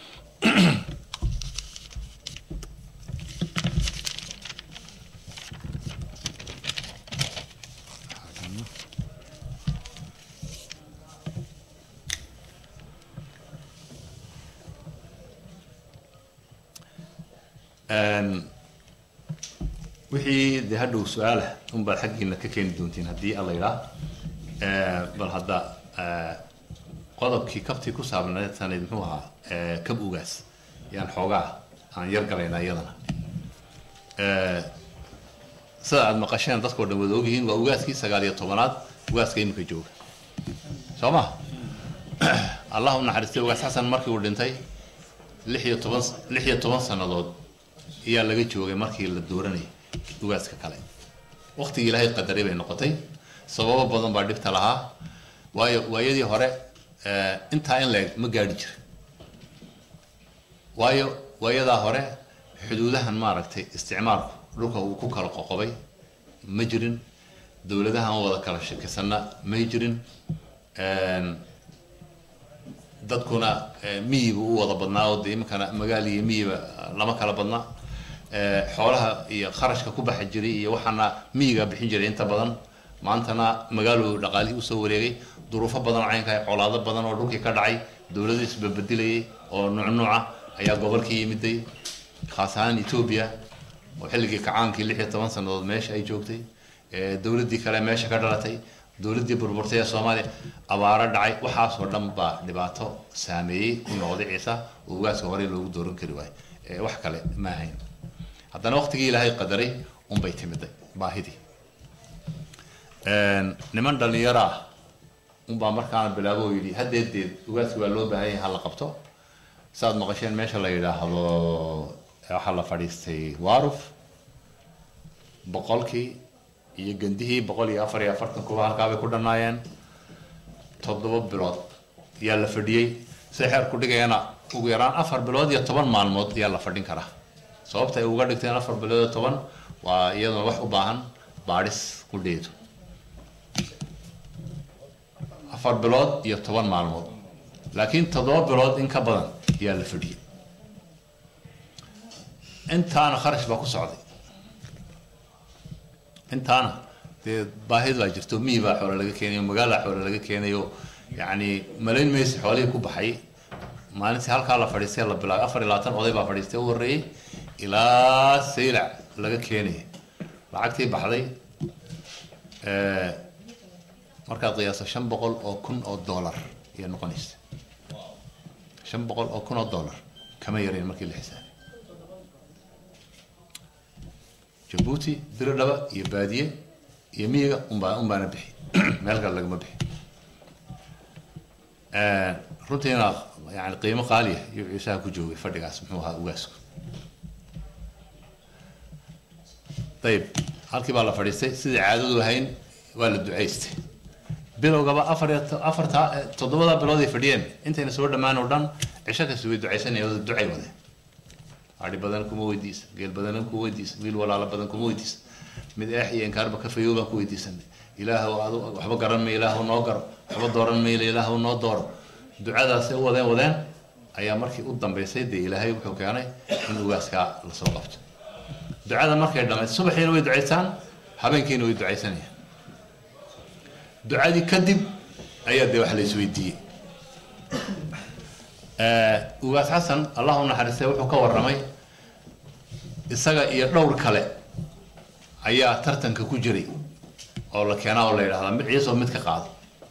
Een, wixii de hadhow su-aalah unbaad xaggiina ka keeni doontiin haddii alla yidhaa bal hadda eh, qodobkii kabtii ku saabnaysanayd muxuu ahaa eh, kab ugaas yaan xoogaa aan yar galaynaa iyadana Eh, sida aad maqasheen dadkao dhan wada ogyihiin waa ugaaskii sagaal iyo tobanaad ugaaska imika jooga soo ma allah u naxariistay ugaas xasan markii uu dhintay lix iyo toban lix iyo toban sannadood ayaa laga joogay markii la dooranayay ugaaska kale waqtigii ilaahay qadaray bay noqotay sababo badan baa dhibta lahaa waayo waayadii hore eh, intaa in leeg ma gaadhi jira waayo waayadaa hore xuduudahan maaragtay isticmaalku dhulka uu ku kala qoqobay ma jirin dowladahan wada kala shakisanna may jirin Een, dadkuna eh, miyiba u wada badnaa oo dee iminkana magaal iyo miyiba lama kala badna Eh, xoolaha iyo kharashka ku baxa jiray iyo waxaana miyiga bixin jiray inta badan maantana magaalo dhaqaalihii usoo wareegay duruufo badan oo caynka ah, colaado badan oo dhulkii ka dhacay dowlado isbabedilayay oo nuuc nuuca ayaa gobolkii yimiday khaas ahaan etoobiya oo xilligii kacaankii lix iyo toban sannadood meesha ay joogtay Eh, dowladdii kale meesha ka dhalatay dowladdii burburtay ee soomaaliya abaaro dhacay waxaasoo dhan baa dhibaato saameeyey ku noqday ciisa oo ugaaska horey loogu dooran kari waayo Eh, wax kale ma ahayn haddana waqtigii ilaahay qadaray unbay timiday baahidii Een, niman dhalinyaro ah unbaa markaana bilaabo oo yidhi haddeedeed ugaaski waa loo baahan yahay ha la qabto saaad maqasheen meesha la yidhaahdo eh, waxaa la fadhiistay waaruf boqolkii iyo gandihii boqol iyo afar iyo afartan kuba halkaabay ku dhannaayeen toddoba bilood yaa la fadhiyey say xeer ku dhigayana ugu yaraan afar bilood iyo toban maalmood ayaa la fadhin karaa sababta ay uga dhigteen afar bilood iyo toban waa iyaduna wax u baahan baadhis ku dheedo afar bilood iyo toban maalmood laakiin toddoba bilood in ka badan ayaa la fadhiyey intaana kharash baa ku socday intaana dee baahid baa jirto miyi baa xoole laga keenayo magaalaa xoole laga keenayo yacni malayn maysi xoolihii ku baxay maalintii halkaa la fadhiistay la bilaabay afar iyo labaatan oday baa fadhiistay u horreeyey ilaa saylac laga keenaya lacagtii baxday eh, markaad qiyaaso shan boqol oo kun oo dollar ayay noqonaysa shan boqol oo kun oo dollar kama yarayn markii la xisaabay jabuuti diridhaba iyo baadiye iyo miyiga unbaa unbaana bixi meel kale lagama bixi runtiina yani qiimo qaaliya iyo ciisaha ku joogay fadhigaas muxuu ahaa ugaasku ayib halkii baa la fadhiistay sidai caadadu ahayn waa la ducaystay bilowgaba afar iyo to- afarta toddobada bilood ay fadhiyeen intayna soo dhammaan oo dhan cisho kasta way ducaysanayeen oo ducay wadeen adhi badan kuma weydiisa geel badan kuma weydiisa wiil walaalo badan kuma weydiisa mid eex iyo inkaarba ka fayow baan ku weydiisanay ilaahw adu waxba garan ma ilaahu noo garo waxba dooran mayla ilaahu noo dooro ducadaasay u wadeen wadeen ayaa markii u dambaysay dee ilaahay wuxuu keenay in ugaaskaa lasoo qabto ducada markay dhammayd subaxiina way ducaystaan habeenkiina way ducaysanayaan ducadii kadib ayaa dee wax la isweydiiyey ugaas xasan allah u naxariistay wuxuu ka warramay isaga iyo dhowr kale ayaa tartanka ku jiray oo la keenaa oo la yidhahdaa mid ciisow mid ka qaado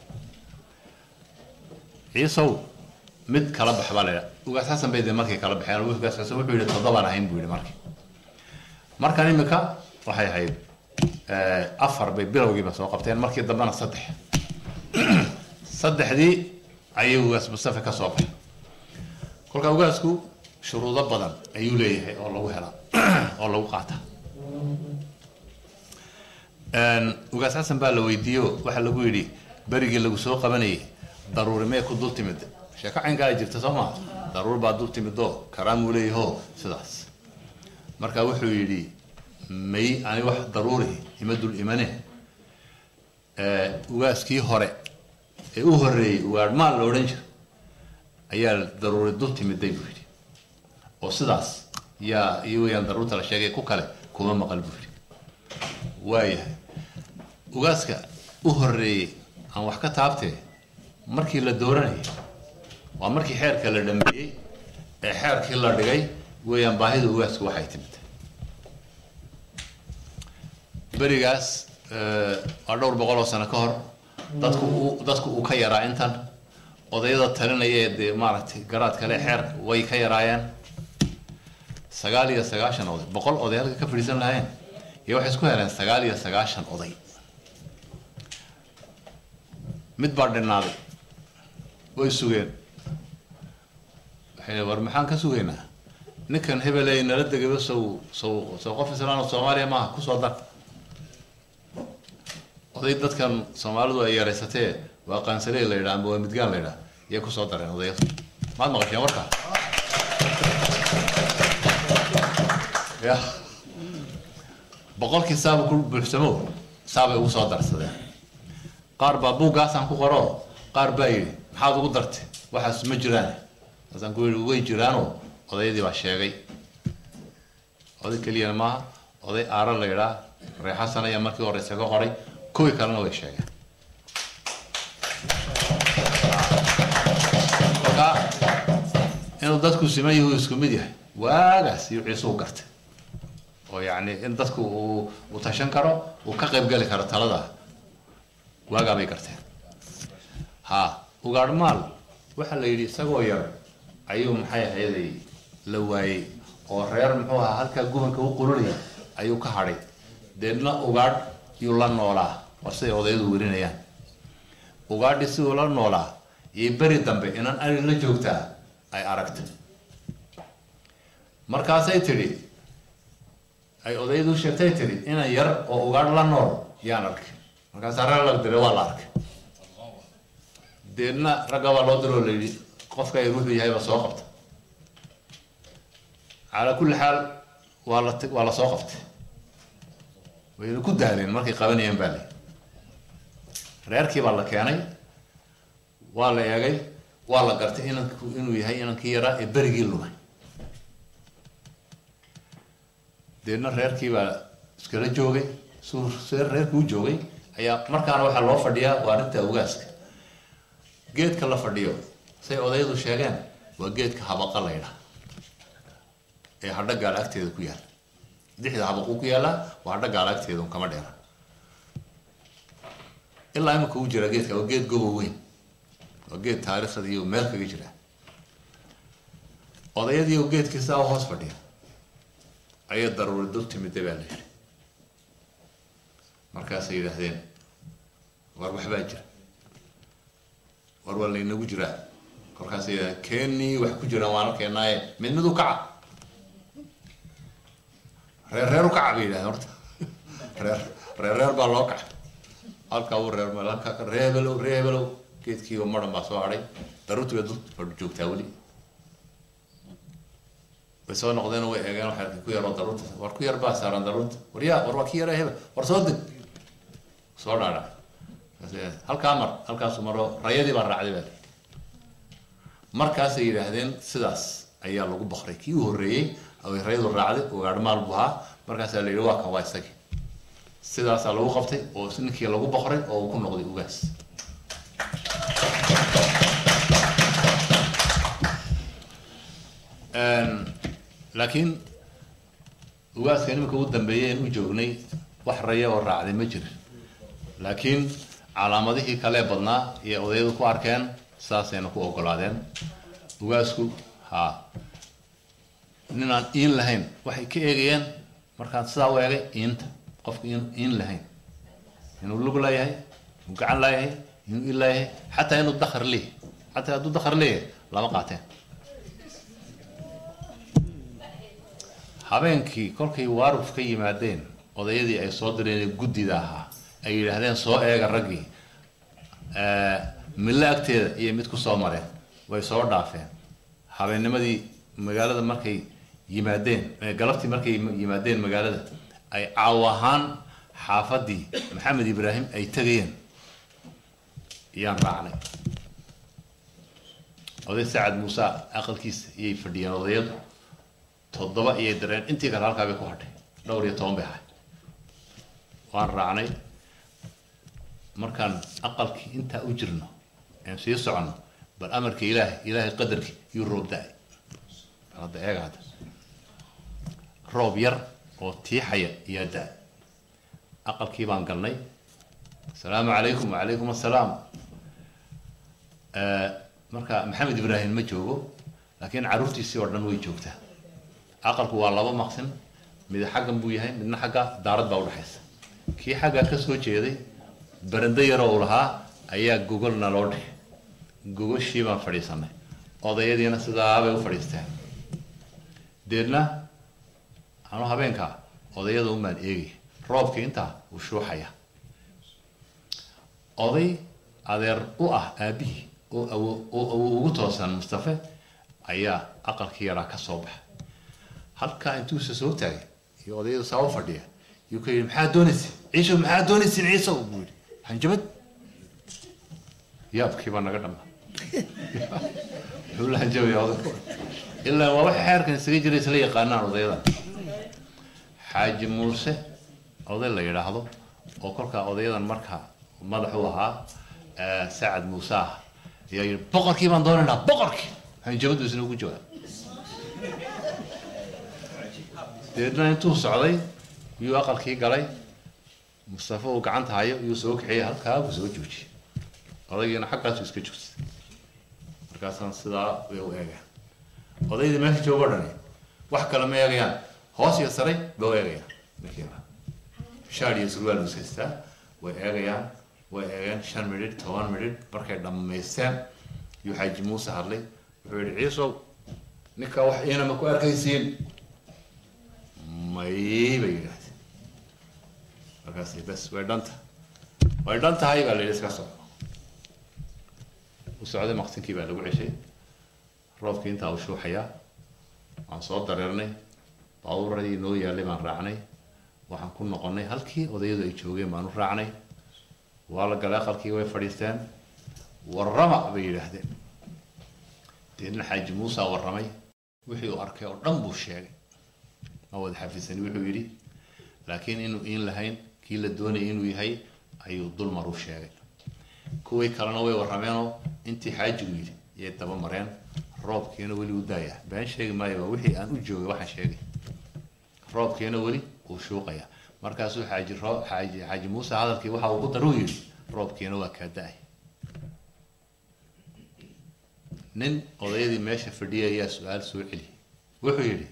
ciisow mid kala bax baa la yidhaha ugaas xasan bay dee markay kala baxeen ugaas xasan wuxuu yidhi toddobaan ahayn buu yidhi markii markan imika waxay ahayd afar bay bilowgiiba soo qabteen markii dambena saddex saddexdii ayay ugaas mustafa ka soo baxay kolka ugaasku shuruudo badan ayuu leeyahay oo lagu helaa oo lagu qaataa ugaas xasan baa la weydiiyo waxaa lagu yidhi berigii lagu soo qabanayay daruuri mee ku dul timid sheeko caynkaa jirta soo maa daruur baa dul timidoo karaamuu leeyaho sidaas marka wuxuu yidhi may ani wax daruuri ima dul imane ugaaskii hore ee u horreeyey ugaadhmaal la odhan jira ayaa daruuri dul timiday buu yidhi oo sidaas yaa iyo weyaan daruurta la sheegay ku kale kuma maqal buu yidhi waayahay ugaaska u horreeyey aan wax ka taabtee markii la dooranayay waa markii xeerka la dhameeyey ee xeerkii la dhigay weeyaan baahida ugaasku waxay timid berigaas waa dhowr boqol oo sano ka hor dadku uu dadku uu ka yaraa intan odayada talinaya ee dee maaragtay garaad kale xeerka way ka yaraayeen sagaal iyo sagaashan oday boqol oday halka ka fadhiisan lahayn iyo waxay isku heleen sagaal iyo sagaashan oday mid baa dhinaaday way sugeen waxay war maxaan ka sugaynaa ninkan hebeley nala degaba sow sow sow qof islaan oo soomaaliya maaha kusoo dar oday dadkan soomaalidu ay yaraysatee waa qaansaley la yidhaha amba waa midgaan la yidhaha iyay kusoo dareen odayadu maad maqasheen warkaa ya boqolkii saaba ku buuxsamo saabay ugu soo darsadeen qaar baa buuggaasaan ku qoro qaar baa yidhi maxaad ugu dartay waxaas ma jiraan markaasaan ku yidhi way jiraanoo odayadii baa sheegay oday keliyana maaha oday aara la yidhaa reexasan ayaa markii horeyse ka qoray kuwii kalena way sheegeen kolka inuu dadku siman yahu isku mid yahay waagaas iyo ciisuu gartay oo yacni in dadku uu uu tashan karo uu ka qayb geli karo talada waagaa bay garteen ha ugaadhmaal waxaa la yidhi isagoo yar ayuu maxay ahayday la waayey oo reer muxuu ahaa halkaa gubanka u qululaya ayuu ka hadhay deedna ugaadh yuu la noolaa war siday odayadu werinayaan ugaadhi siduu la noolaa iyo beri dambe inan ari la joogtaa ay aragtay markaasay tidhi ay odayadu sheegtay tidhi inan yar oo ugaadh la nool yaan arkay markaasaa reer lag diray waa la arkay deedna ragga baa loo diroo la yidhi qofka ay wuxuu yahay baa soo qabta calaa kulli xaal waa la waa la soo qabtay wayna ku daaleen markay qabanayeen baa lay reerkii baa la keenay waa la eegay waa la gartay inanku inuu yahay inankii yaraa ee berigii lumay deedna reerkii baa iskala joogay suu see reerkii u joogay ayaa markaana waxaa loo fadhiyaa waa arrinta ugaaska geedka la fadhiyo say odayadu sheegeen waa geedka habaqa la ydhaha ee hadho gaal agteeda ku yaala dixda habaquu ku yaallaa waa hadho gaal agteeda un kama dheera ilaa imika u jira geedka waa geed gobow weyn waa geed taariikhda iyo meel kaga jira odayadii oo geedkii saa u hoos fadhiya ayay daruuri dul timida baa la yidhi markaasay yidhaahdeen war waxbaa jira war waa laynagu jiraa kolkaasay yidhahdeen keenii wax ku jiraan waan arkeenaaye mid mid u kaca reer reer u kaca bay yidhahdeen horta reer reer reer baa loo kaca halkaa uu reer meel halkaa reebelow reebelow geedkiiba maran baa soo hadhay daruurtii bay dul fadhi joogtaa weli way soo noqdeen oo way eegeen waxay arkeen ku yaroo daruurta war ku yar baa saaran daruurta war yaa war waa ki yara hebel war soo deg soo dhaadha halkaa mar halkaasu maro rayadii baa raacday baa markaasay yidhaahdeen sidaas ayaa lagu bakray kii u horreeyey ay rayadu raacday ugaadhmaal buu ahaa markaasaa la yidhi waa kan waa isagii sidaasaa lagu qabtay oo ninkii lagu bakray oo uu ku noqday ugaas laakiin ugaaska nimanka ugu dambeeyay aan u joognay wax raya oo raacday ma jirin laakiin calaamadihii kalee badnaa iyo odayadu ku arkeen saasayna ku ogolaadeen ugaasku ha ninaan iin lahayn waxay ka eegayeen markaan sidaa u eegay iinta qofka in iin lahayn inuu lug leeyahay inuu gacan leeyahay inuu il leeyahay xataa inuu dakar leeyahay xataa hadduu dakar leeyahay lama qaateen habeenkii kolkay waaruf ka yimaadeen odayadii ay soo direen guddida ahaa ay yidhaahdeen soo eega raggii mille agteeda iyo mid ku soo mareen way soo dhaafeen habeennimadii magaalada markay yimaadeen galabtii markay yimaadeen magaalada ay caaw ahaan xaafadii maxamed ibraahim ay tegayeen iyaan raacnay oday sacad muuse aqalkiisa iyay fadhiyeen odayadu toddoba iyay dareen intii kale halkaa bay ku hadhay dhowr iyo toban bay ahay waan raacnay markaan aqalkii intaa u jirno aan sii soconno bal amarka ilaahay ilaahay qadarkii yuu roob da-ay bal hadda eega hadda roob yar oo tiixaya iyaa da-ay aqalkii baan galnay asalaamu calaykum wacalaykum assalaam marka maxamed ibraahim ma joogo laakiin carruurtiisii oo dhan way joogtaa aqalku waa laba maqsin mid xaggan buu yahay midna xagga daarad baa udhexaysa kii xaggaa ka soo jeeday barando yaroo uu lahaa ayaa gogolna loo dhigay gogoshii baan fadhiisanay odayadiina sidaabay u fadhiisteen deedna anuu habeenkaa odayada umaan eegay roobkii intaa uu shuuxaya oday adeer u ah aabihii oo awo oo awo ugu toosan mustafe ayaa aqalkii yaraa ka soo baxay halkaa intuusa soo taagay iyo odayadu saa u fadhiya yuu ka yidhi maxaa doonaysin ciisho maxaa doonaysin ciiso buu yidhi hanjabad yaabkii baa naga dhama muxuu la hanjabaya oday ilaa waa waxa xeerkan isaga jira isla yaqaanaan odayadan xaaji muuse oday la yidhaahdo oo kolkaa odayadan markaa madax u ahaa sacad muuse ah ayaa yidhi boqorkii baan doonaynaa boqorkii hanjabadu isna ugu jawaab deedna intuu socday yuu aqalkii galay mustafa uu gacanta hayo yuu soo kaxiyey halkaa buu soo joojiyey odaygiina xaggaasu iska joogtay markaasaan sidaa bay u eegeen odaydii meesha joogo dhani wax kale ma eegayaan hoos iyo saray bay u eegayaan markiiba shaad iyo surwaal buu haystaa way eegayaan way eegeen shan midhidh toban midhidh markay dhammaysteen yuu xaaji muuse hadlay wuxuu yidhi ciisow ninka wax iina ma ku arkaysiin may bay yidhaahdeen markaas bes way dhanta way dhan tahay baa la yidhi iska soco u socday maqsinkii baa lagu ceshay roobkii intaa u shuuxayaa waan soo dareernay baabuuradii noo yaalay baan raacnay waxaan ku noqonnay halkii odayadu ay joogeen baan u raacnay waa la galay aqalkii way fadhiisteen warrama bay yidhaahdeen deedna xaaji muusa warramay wixii uu arkay oo dhan buu sheegay ma wada xafiisani wuxuu yidhi laakiin inuu iin lahayn kii la doonayay inuu yahay ayuu dulmar u sheegay kuwii kalena way warrameenoo intii xaajigu yidhi yay daba mareen roobkiina weli u daayaa been sheegi maayo waa wixii aan u joogay waxaan sheegay roobkiina weli uu shuuqaya markaasuu xaaji roo xaaji xaaji muuse hadalkii waxa uu ku daruu yidhi roobkiina waa kaa da-ay nin odayadii meesha fadhiyay ayaa su-aal soo celiyay wuxuu yidhi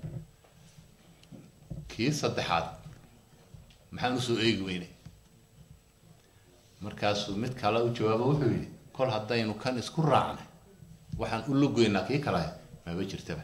kii saddexaad maxaan usoo eegi weynay markaasuu mid kale u jawaabo wuxuu yidhi kol haddaynu kan isku raacnay waxaan u lugoynaa kii kale maba jirtaba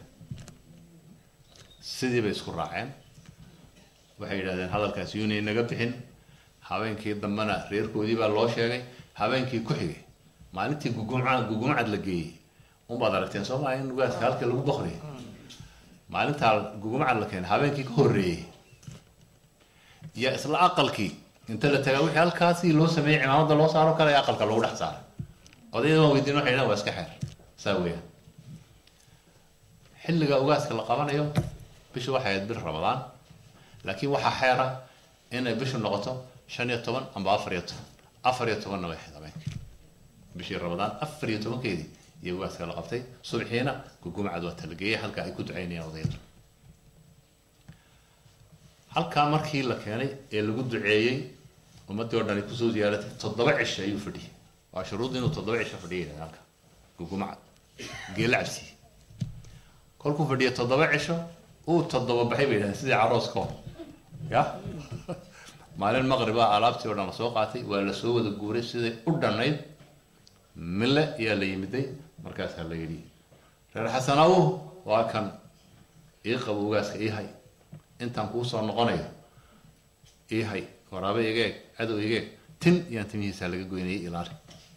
sidii bay isku raaceen waxay yidhahdeen hadalkaas yuunay naga bixin habeenkii dambena reerkoodii baa loo sheegay habeenkii ku xigay maalintii gugumca gugumcad la geeyey unbaad aragteen soo maa in ugaaska halkii lagu boqriyay maalintaa gugumcad la keenay habeenkii ka horreeyey iyo isla aqalkii inta la tagaa wixii halkaasii loo sameeyey cimaamada loo saaro kale ee aqalka lagu dhex saaray odayada waan weydiin waxay dhahan waa iska xeer saa weeyaan xilliga ugaaska la qabanayo bishu waxay ahayd bil ramadaan laakiin waxaa xeera inay bishu noqoto shan iyo toban amba afar iyo toban afar iyo tobanna way ahayd habeenkii bishii ramadaan afar iyo tobankeedii iyo ugaaska la qabtay subxiina gugumcad waa talageeyey halka ay ku ducaynayaan odayadu halkaa markii la keenay ee lagu duceeyey ummaddii oo dhan ay kusoo ziyaaratay toddoba cisho ayuu fadhiyey waa shuruud inuu toddoba cisho fadhiya yidhahda halka gugumcad geela cabsiye kolkuu fadhiya toddoba cisho uu toddoba baxay bay yidhahdeen sidii carooska oo ya maalin maqriba alaabtii oo dhan lasoo qaatay waa lasoo wada guuray siday u dhannayd mille ayaa la yimiday markaasaa la yidhi reer xasanaw waa kan ii qabo ugaaska ii hay intaan kuu soo noqonayo ii hay waraabe iga eg cadow iga eg tin iyaan timihiisaa laga goynayay ilaali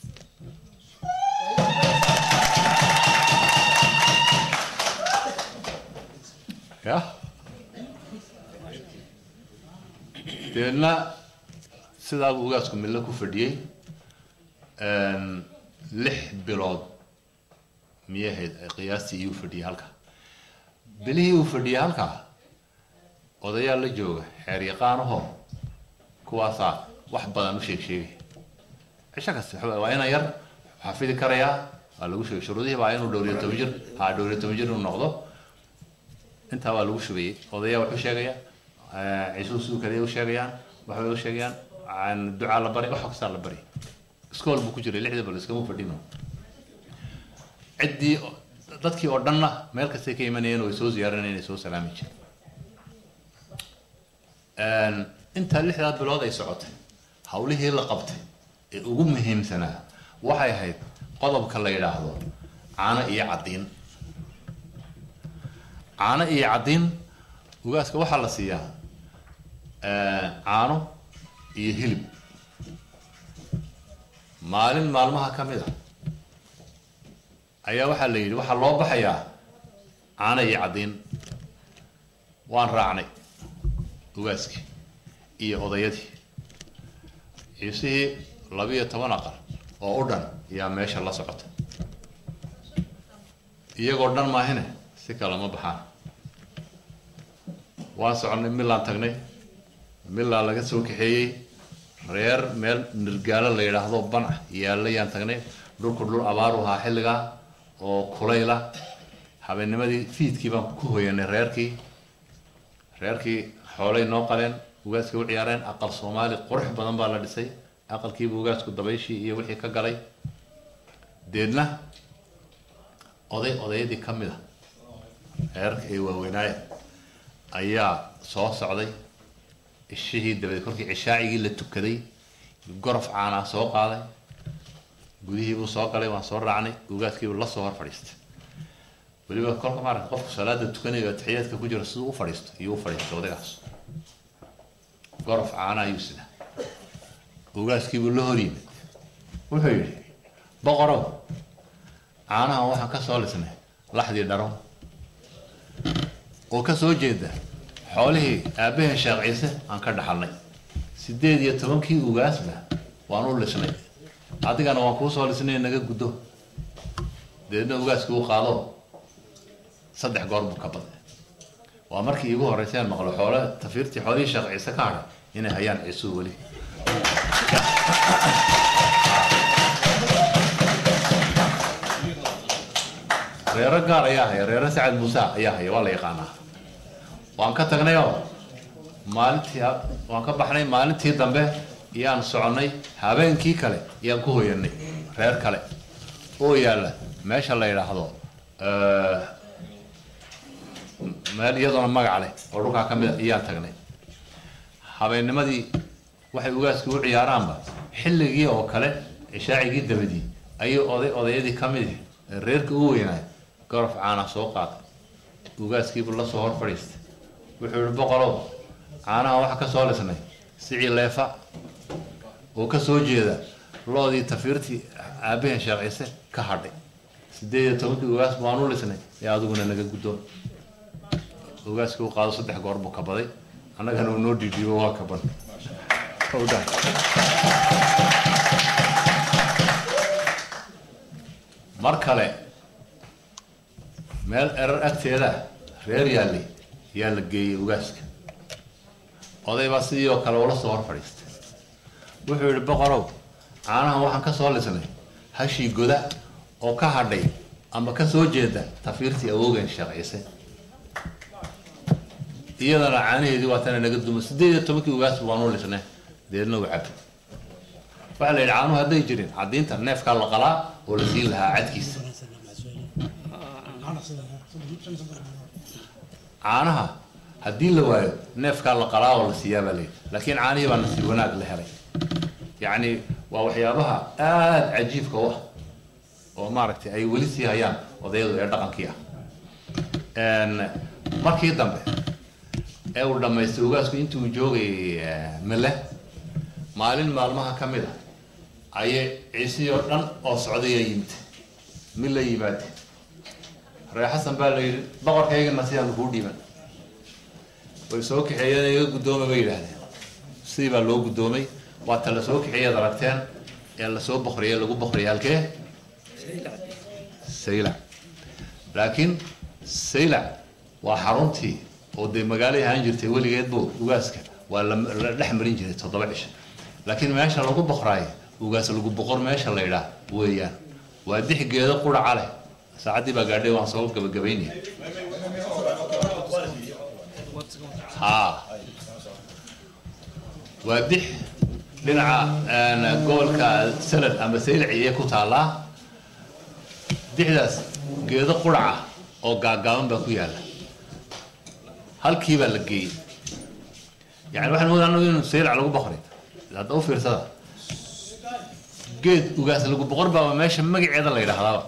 ya deedna sidaabuu ugaasku mille ku fadhiyey lix bilood miyay ahayd qiyaastii iyuu fadhiyey halkaa bilihii uu fadhiyey halkaa odayaa la jooga xeer yaqaanahoo kuwaasaa wax badan u sheeg sheegay cisho kasta waxa- waa inaan yar xafidi karayaa waa lagu sheegay shuruudihii baa inuu dhowriyo toban jir haa dhowriyo toban jir inuu noqdo intaa waa lagu shubayey odayaa wuxuu sheegaya ciisuu siduu kale u sheegayaan waxbay u sheegayaan aan ducaa la bari wax kastaa la bari iskool buu ku jiray lixdii bal iskama fadhino ciddii dadkii oo dhanna meel kastay ka imanayeen oo ay soo ziyaaranayeen ay soo salaami jireen intaa lixdaa bilood ay socotay hawlihii la qabtay ee ugu muhiimsanaa waxay ahayd qodobka la yidhaahdo caano iyo caddiin caano iyo caddiin ugaaska waxaa la siiyaa caano iyo hilib maalin maalmaha ka mid a ayaa waxaa la yidhi waxaa loo baxayaa caano iyo caddiin waan raacnay ugaaskii iyo odayadii ciisihii labiyo toban aqal oo u dhan ayaa meesha la socota iyagoo dhan maahine si kale ma baxaan waan soconnay milaan tagnay milaa laga soo kaxeeyey reer meel nirgaalo la yidhaahdo banca yaallayaan tagnay dhulku dhul abaaru ahaa xilligaa oo kulayla habeennimadii fiidkii baan ku hoyanay reerkii reerkii xoolay noo qaleen ugaaska u ciyaareen aqal soomaali qurux badan baa la dhisay aqalkiiba ugaasku dabayshii iyo wixii ka galay deedna oday odayadii ka mid a reerka ay waaweynaayeen ayaa soo socday ishihii dabadeed kolkii cishaacigii la tukaday gorof caanaa soo qaaday gudihii buu soo galay waan soo raacnay ugaaskiibuu la soo hor fadhiistay weliba kolka maaragta qofku salaada tukanayo atixiyaadka ku jiro siduu u fadhiisto iyuu u fadhiistay odaygaas gorof caana ayuu sidaa ugaaskiibuu la hor yimid wuxuu yidhi boqorow caanahan waxaan ka soo lisnay laxdii dharo oo ka soo jeeda xoolihii aabbaheen sheekh ciise aan ka dhaxalnay sideed iyo tobankii ugaasba waan u lisnay adigana waan kuu soo lisnay naga guddo deedna ugaaskii u qaado saddex goor buu ka baday waa markii iigu horreyseen maqlo xoole tafiirtii xoolihii sheekh ciise ka hadhay inay hayaan ciisuu weli reero gaar ayaa haya reero sacad muuse ayaa haya waa la yaqaanaa waan ka tagnayoo maalintii waan ka baxnay maalintii dambe iyaan soconnay habeenkii kale iyaan ku hoyanay reer kale oo yaalla meesha la yidhaahdo eh, meel iyadoona magac leh oo dhulkaa ka mid a iyaan tagnay habeennimadii waxay ugaaskii u ciyaaraanba xilligii oo kale cishaacigii dabadii ayay oday odayadii ka mid ah reerka u weynaay gorof caana soo qaatay ugaaskiibuu la soo hor fadhiistay wuxuu yihi boqolow caanaha waxa ka soo lisnay sicii leefa oo ka soo jeeda loodii tafiirtii aabaheen sheekh ciise ka hadhay sideed iyo tobankii ugaas baanu lisnay ee adiguna naga guddoon ugaaskii u qaado saddex goor buu kabaday annagana uu noo dhiidhiibo waa kaban mar kale meel erar agteeda reer yaallay yaa la geeyey ugaaska oday baa sidii oo kale ula soo hor fadhiistay wuxuu yidhi boqorow caanahan waxaan ka soo lisnay hashii goda oo ka hadhay ama ka soo jeeda tafiirtii awoogeen sheekh ciise iyadana caanaheedii waa tana naga dumo sideed iyo tobankii ugaas baanu lisnay deedna u cabay waxaa la yidhi caanuhu hadday jirin caddiinta neefkaa la qalaa oo la siin lahaa cadkiisa caanaha haddii la waayo neefkaa la qalaa oo la siiyaa baa layidhi laakiin caanihii baa nasiib wanaag la helay yacni waa waxyaabaha aada cajiibka u ah oo maaragtay ay weli sii hayaan odayadu ee dhaqankii ah Een, markii dambe ee uu dhammaystay ugaasku intuu joogay mele maalin maalmaha ka mid a ayay ciisihii oo dhan oo socdaya yimid mid la yimaade ree xasan baa la yidhi boqorkaygana sidaan kuu dhiiban way soo kaxeeyeen iga guddooma bay yidhaahdeen sidii baa loo guddoomay waa ta la soo kaxeeyaad aragteen ee lasoo boqriyay lagu boqriyay halkee saylac laakiin saylac waa xaruntii oo dee magaalay ahaan jirtay weligeed buu ugaaska waa la la dhex marin jiray toddoba cisho laakiin meesha lagu boqraayo ugaas lagu boqor meesha la yidhaah weeyaan waa dix geedo quraca leh saacaddii baa gaadhay waan soo gabagabaynaya haa waa dix dhinaca een, gobolka salad ama saylaciye ku taallaa dixdaas geedo quraca oo gaagaaban baa ku yaalla halkii baa la geeyey yani waxaan moodaa anagu inuu saylac lagu boqray hadda u fiirsada geed ugaas lagu boqor baaba meesha magaceeda la yidhaahdaaba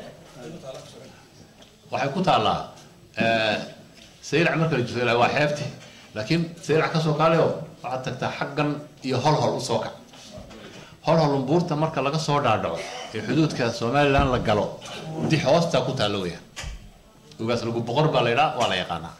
waxay ku taallaa saylac marka la jiro saylac waa xeebti laakiin saylac kasoo kaale oo waxaad tagtaa xaggan iyo holhol usoo kac holhol umbuurta marka laga soo dhaadhaco ee xuduudka somaliland la galo dix hoostaa ku taalla weyaan ugaas lagu boqor baa la yidhaha waa la yaqaanaa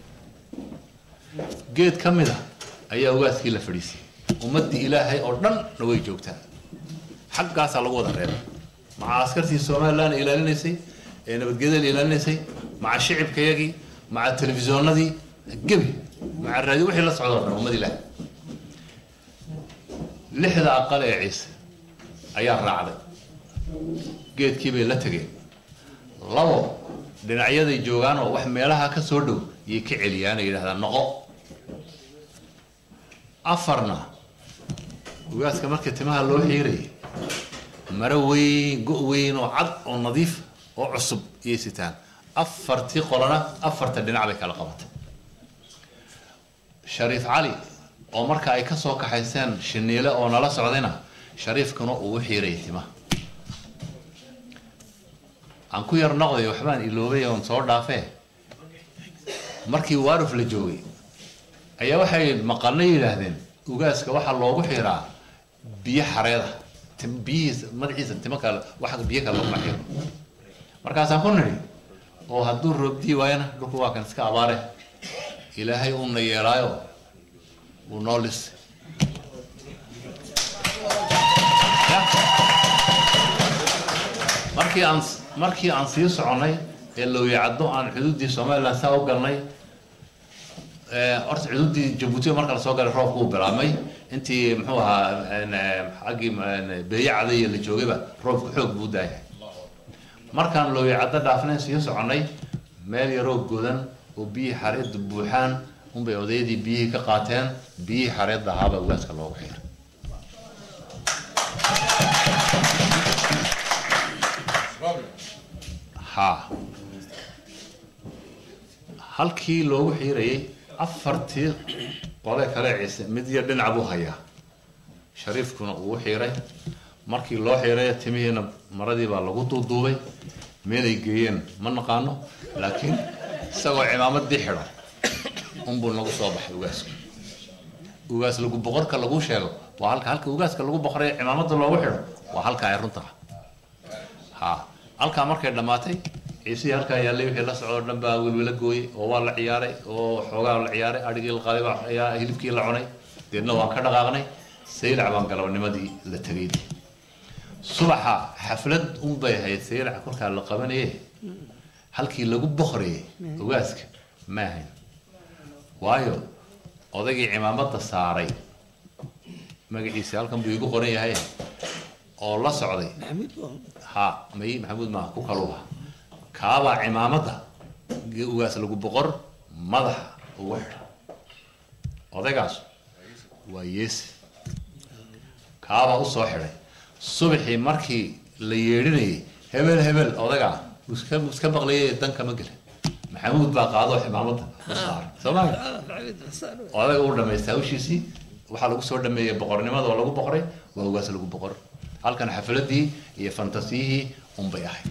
geed ka mid a ayaa ugaaskii la fadhiisiyey ummaddii ilaahay oo dhanna way joogtaa xaggaasaa lagu wada reebay maca askartii somaliland ilaalinaysay ee nabadgelyada ilaalinaysay maca shicibkayagii maca telefishoonadii gebi maca raadi wixii la socdo o dhan ummad ilaahay lixda aqal ee ciise ayaa raacday geedkii bay la tegeen labo dhinacyaday joogaan oo wax meelaha ka soo dhow yay ka celiyaan ay yidhahdaan noqo afarna ugaaska marka timaha loo xiirayay maro weyn go' weyn oo cad oo nadiif oo cusub iyay sitaan afartii qolana afarta dhinac bay kala qabatay shariif cali oo marka ay ka soo kaxayseen shiniile oo nala socdayna shariifkuna uu u xiirayay timaha aan ku yar noqday waxbaan iloobay oon soo dhaafee markii waaruf la joogay ayaa waxay maqalna yidhaahdeen ugaaska waxaa loogu xiraa biyo xareeda tim- biyihiisa madaxiisa timo kale wax biyo kale laguma xiro markaasaan ku nidhi oo hadduu roobdii waayana dhulku waa kan iska abaare ilaahay uuna yeelaayo uu noo lisay markii aan markii aan sii soconnay ee lowyacaddo aan xuduuddii somaliland saa u galnay ee, horta xuduuddii jabuuti marka lasoo galay roobku uu bilaabmay intii muxuu ahaa een, ee, xaggii een, beeyacada iyo la joogayba roobku xoog buu daayay markaan lowyacaddo dhaafnayn sii soconnay meel yaroo godan oo biyihii xareedda buuxaan unbay odaydii biyihii ka qaateen biyihii xareedda ahaabaa ugaaska loogu xiray haa halkii loogu xiirayay afartii qole kale ciise mid iyo dhinac buu hayaa shariifkuna uu u xiiray markii loo xiiray timihiina maradii baa lagu duuduubay meelay geeyeen ma naqaano laakiin isagoo cimaamadii xidhan unbuu nagu soo baxay ugaasku ugaas lagu boqorka lagu sheego waa halka halka ugaaska lagu boqoray cimaamada loogu xidho waa halka ay runta ha halkaa markay dhammaatay ciisihii halkaa yaallay wixii la socdo dhan baa welwela gooyey oo waa la ciyaaray oo xoogaa la ciyaaray adhigii la qaaday baa ayaa hilibkii la cunay deedna waan ka dhaqaaqnay saylac baan galabnimadii la tegay subaxa xaflad unbay ahayd saylac kolkaa la qabanaye halkii lagu boqorayay ugaaska ma ahayn waayo odaygii cimaamada saaray magaciisa halkan buu igu qoran yahay oo la socday ha may maxamuud maa ku kaluba kaabaa cimaamada ugaas lagu boqor madaxa ugu xidha odaygaas waa yeese kaabaa usoo xidhay subaxii markii la yeedhinayay hebel hebel odagaa iska iska maqlayay dan kama gelin maxamuud baa qaado cimaamada u saaray soomaali odaga uu dhamaystay hawshiisii waxaa lagu soo dhameeyey boqornimada oo lagu boqoray waa ugaas lagu boqor halkan xafladii iyo fantasiyihii unbay ahayd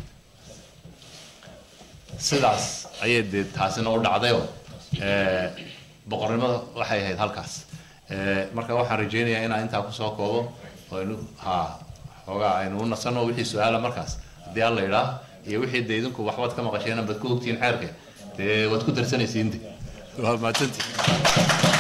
sidaas ayay dee taasina u dhacdayoo boqornimada waxay ahayd halkaas marka waxaan rajaynayaa inaan intaa kusoo koobo oo aynu ha xoogaa aynu u nasano wixii su-aala markaas haddii alla idhaa iyo wixii dee idinku waxbaad ka maqasheen bad ku ogtihiin xeerka dee waad ku darsanaysiin de waa mahadsantii